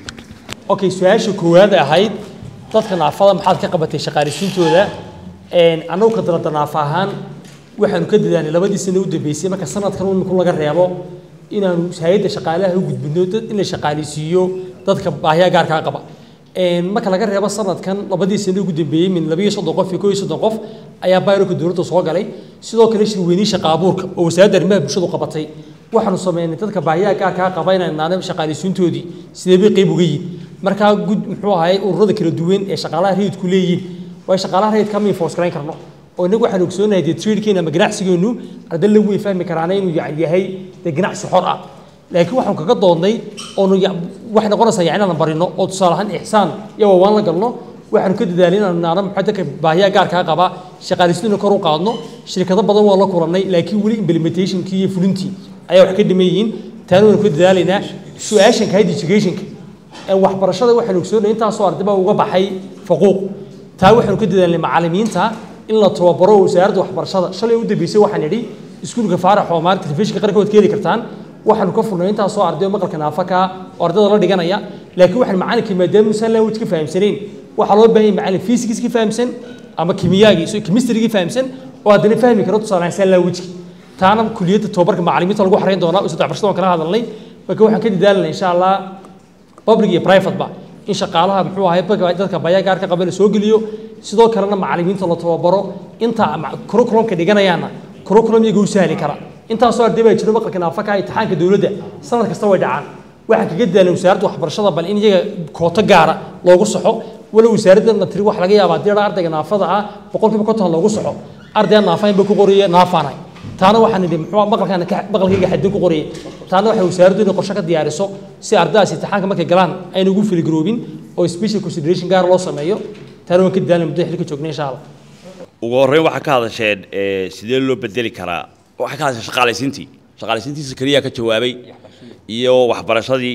okay su-aasha koowaad ahayd dadka naafada maxaad ka qabatay shaqaalisiintooda annagu ka dalada naafa ahaan waxaanu ka dadaalnay labadii sano u dambeysay marka sanadkan iminku laga reebo inaanu hay-adda shaqaalaha u gudbino dad in la shaqaaleysiiyo dadka baahiya gaarkaa qaba marka laga reebo sanadkan labadii sano ugu dambeeyey min labiyo soddon qof iyo koo iyo soddon qof ayaa bayrolka dowladda soo galay sidoo kale shirweynii shaqa abuurka oo wasaaradda arrimaha bulshadu qabatay waxaanu sameynay dadka baahiyaha gaarkaa qaba inaan naana shaqaaleysiintoodii sidee bay qayb uga yihin markaa gud muxuu ahay ururada kala duwan ee shaqaalaha rayidku leeyihiin waa shaqaalaha rayidka ma enforce garayn karno oo inagu waxaan ogsoonahay dee tradekeena ama ganacsigeenu arday lagu way fahmi karaana inuu yani yahay dee ganacsi xor ah laakiin waxaan kaga doodnay oonu waxay noqonaysaa yani inaan barino oo tusaale ahaan ixsaan iyo waawaan la galno waxaanu ka dadaalay inaan naana maxaa dadka baahiyaha gaarkaa qaba shaqaaleysiina kor u qaadno shirkado badan waa la kulannay laakiin weli implementationkii iyo fulintii ayaa wax ka dhiman yihiin taana waynu ka dadaalaynaa su-aashanka high educationka waxbarashada waxaanu ogsoonahay intaasoo arday baa uga baxay faquuq taa waxaanu ka dadaalnay macallimiinta in la tababaro wasaaradda waxbarashada shalay u dambeysay waxaan idhi iskuulka faarax oo maanta telefishinka qarankood ka heli kartaan waxaanu ka furnay intaasoo arday oo maqalka naafaka oo ardayda la dhiganaya laakiin waxaan macallinkii maadaama uusan language ka fahamsanayn waxaa loo baahan yahay macallin physics ka fahamsan ama kimiyaagii so chemistry fahamsan oo haddana fahmi karo tusaale ahaan language taana kuliyadda tababarka macallimiinta lagu xarayn doonaa oo saddex barshada waan kala hadalnay marka waxaan ka dadaalanay insha allah public iyo private ba in shaqaalaha muxuu ahay dadka baya gaarka qaba la soo geliyo sidoo kalena macallimiinta la tababaro inta curriculumka dhiganayaana curriculum iyaga u sahli kara intaasoo arday baa jiro maqalka naafaka imtixaanka dowladda sanad kasta way dhacaan waxaan kaga daalay wasaaradda waxbarashada bal in iyaga kooto gaara loogu saxo walow wasaaradda tiri wax laga yaabaa haddii ardayga naafada ah boqolkiiba konton loogu saxo ardayga naafayn ba ku qoriye naafaanahay taana waxaan idhi muxuu maqalkaan maqalkayga xadin ku qoriyay taana waxay wasaaraddu inay qorshe ka diyaariso si ardaydaas imtixaanka markay galaan ayna ugu filigaroobin oo special consideration gaar loo sameeyo taana waan ka dadaalnay muddo xilka joognay insha allah ugu horreyn waxaa ka hadasheen sidee loo bedeli karaa waxaa ka hadasheen shaqaalaysiintii shaqaalaysiintiisa keliya ka jawaabay iyo waxbarashadii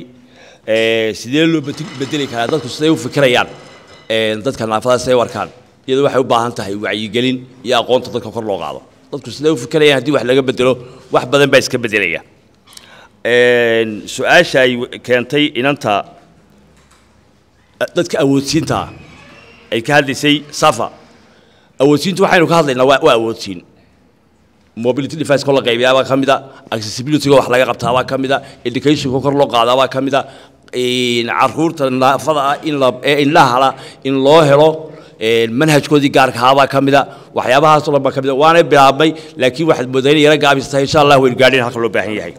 sidee loo bedeli karaa dadku siday u fikirayaan dadka naafada siday u arkaan iyadoo waxay u baahan tahay wacyigelin iyo aqoonta dadka kor loo qaado dadku siday u fikirayaan haddii wax laga bedelo wax badan baa iska bedelaya su-aasha ay keentay inanta dadka awoodsiinta ay ka hadlaysay safa awoodsiintu waxaynu ka hadlaynaa waa waa awoodsiin mobility device kor la qaybiyaa baa ka mid a accessibility wax laga qabtaa baa ka mid a educationka kor loo qaadaa baa ka mid a caruurta naafada ah in la ee indhahala in loo helo manhajkoodii gaarka ahaabaa ka mid a waxyaabahaasoo dhan baa ka mid a waanay bilaabmay laakiin waxaad moodaa inay yara gaabis tahay insha allah waynu gaadhin halka loo baahan yahay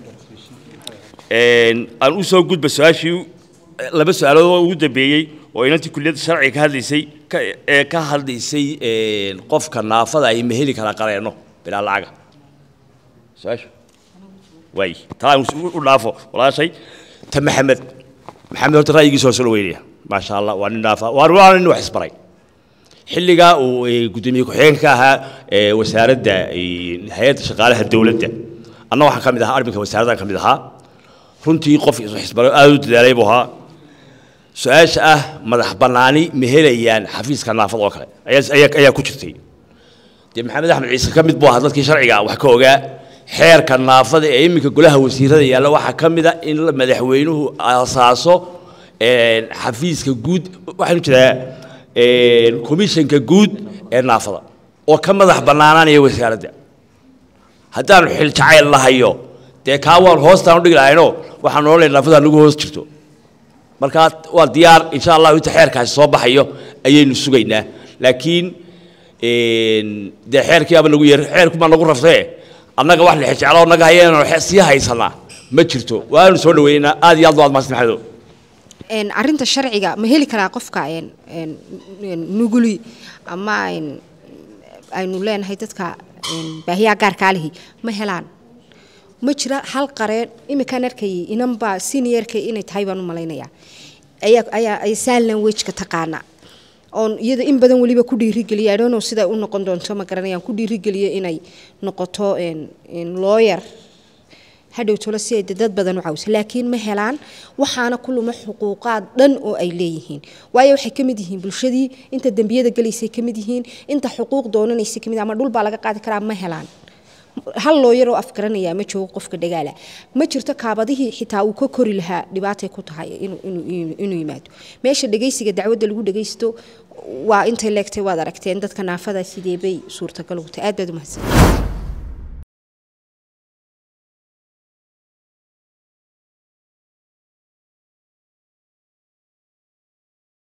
aan u soo gudba su-aashii laba su-aalood oo ugu dambeeyey oo inantii kulliyadda sharciga ka hadlaysay ee ka hadlaysay qofka naafada ay ma heli karaa qareenno bilaa lacaga su-aashu waay taa aan u dhaafo walaashay ta maxamed maxamed horta ra'yigiisa waa soo dhaweynaya maasha allah waa nin naafa waa waa nin wax isbaray xilligaa uu gudoomiye ku-xigeenka ka ahaa wasaaradda hay-adda shaqaalaha dowladda anna waxaan ka mid ahaa arminka wasaaraddan ka mid ahaa runtii qof isbaro aada u dadaalay buu ahaa su-aasha ah madax bannaani ma helayaan xafiiska naafada oo kale ayaa ayaa ku jirtay dee maxamed axmed ciise ka mid buu ahaa dadkii sharciga wax ka ogaa xeerka naafada ee iminka golaha wasiirada yaalla waxaa ka mid a in madaxweynuhu asaaso xafiiska guud waxaanu jiraa komishanka guud ee naafada oo ka madax bannaanaanaya wasaaradda haddaanu xil jacayl lahayo dee kaa waan hoostaan u dhigi lahayno waxaan odhanay naafada nagu hoos jirto markaa waa diyaar insha allahu inta xeerkaasi soo baxayo ayaynu sugaynaa laakiin dee xeerkii aba nagu yar xeerkumaa nagu raftee annaga wax la xijeclo naga hayeenoo sii haysanaa ma jirto waanu soo dhaweynaa aad iyo aad waad mahadsan maxamedow een arrinta sharciga ma heli karaa qofka een een een nuguli ama een aynu leenahay dadka een baahiyaha gaarkaa lihi ma helaan ma jira hal qareen imikaan arkayay inanbaa seniorka inay tahay baan u malaynayaa ayaa ayaa ay sign language-ka taqaana oon iyada in badan weliba ku dhiirigeliya I don't know sida u noqon doonto ma garanayaan ku dhiirigeliya inay noqoto een een lawyer hadhow tolo si ay dad badan u cawisa laakiin ma helaan waxaana ku luma xuquuqaad dhan oo ay leeyihiin waayo waxay ka mid yihiin bulshadii inta dembiyada galaysay ka mid yihiin inta xuquuq doonanaysay ka mid ama dhul baa laga qaadi karaa ma helaan hal looyar oo afgaranaya ma joogo qofka dhagaala ma jirto kaabadihii xitaa uu ka kori lahaa dhibaatay ku tahay inuu inuu inuu yimaado meesha dhagaysiga dacwadda lagu dhagaysto waa intay leegtay waad aragteen dadka naafada sidee bay suurtagal ugu tahay aad baad u mahadsan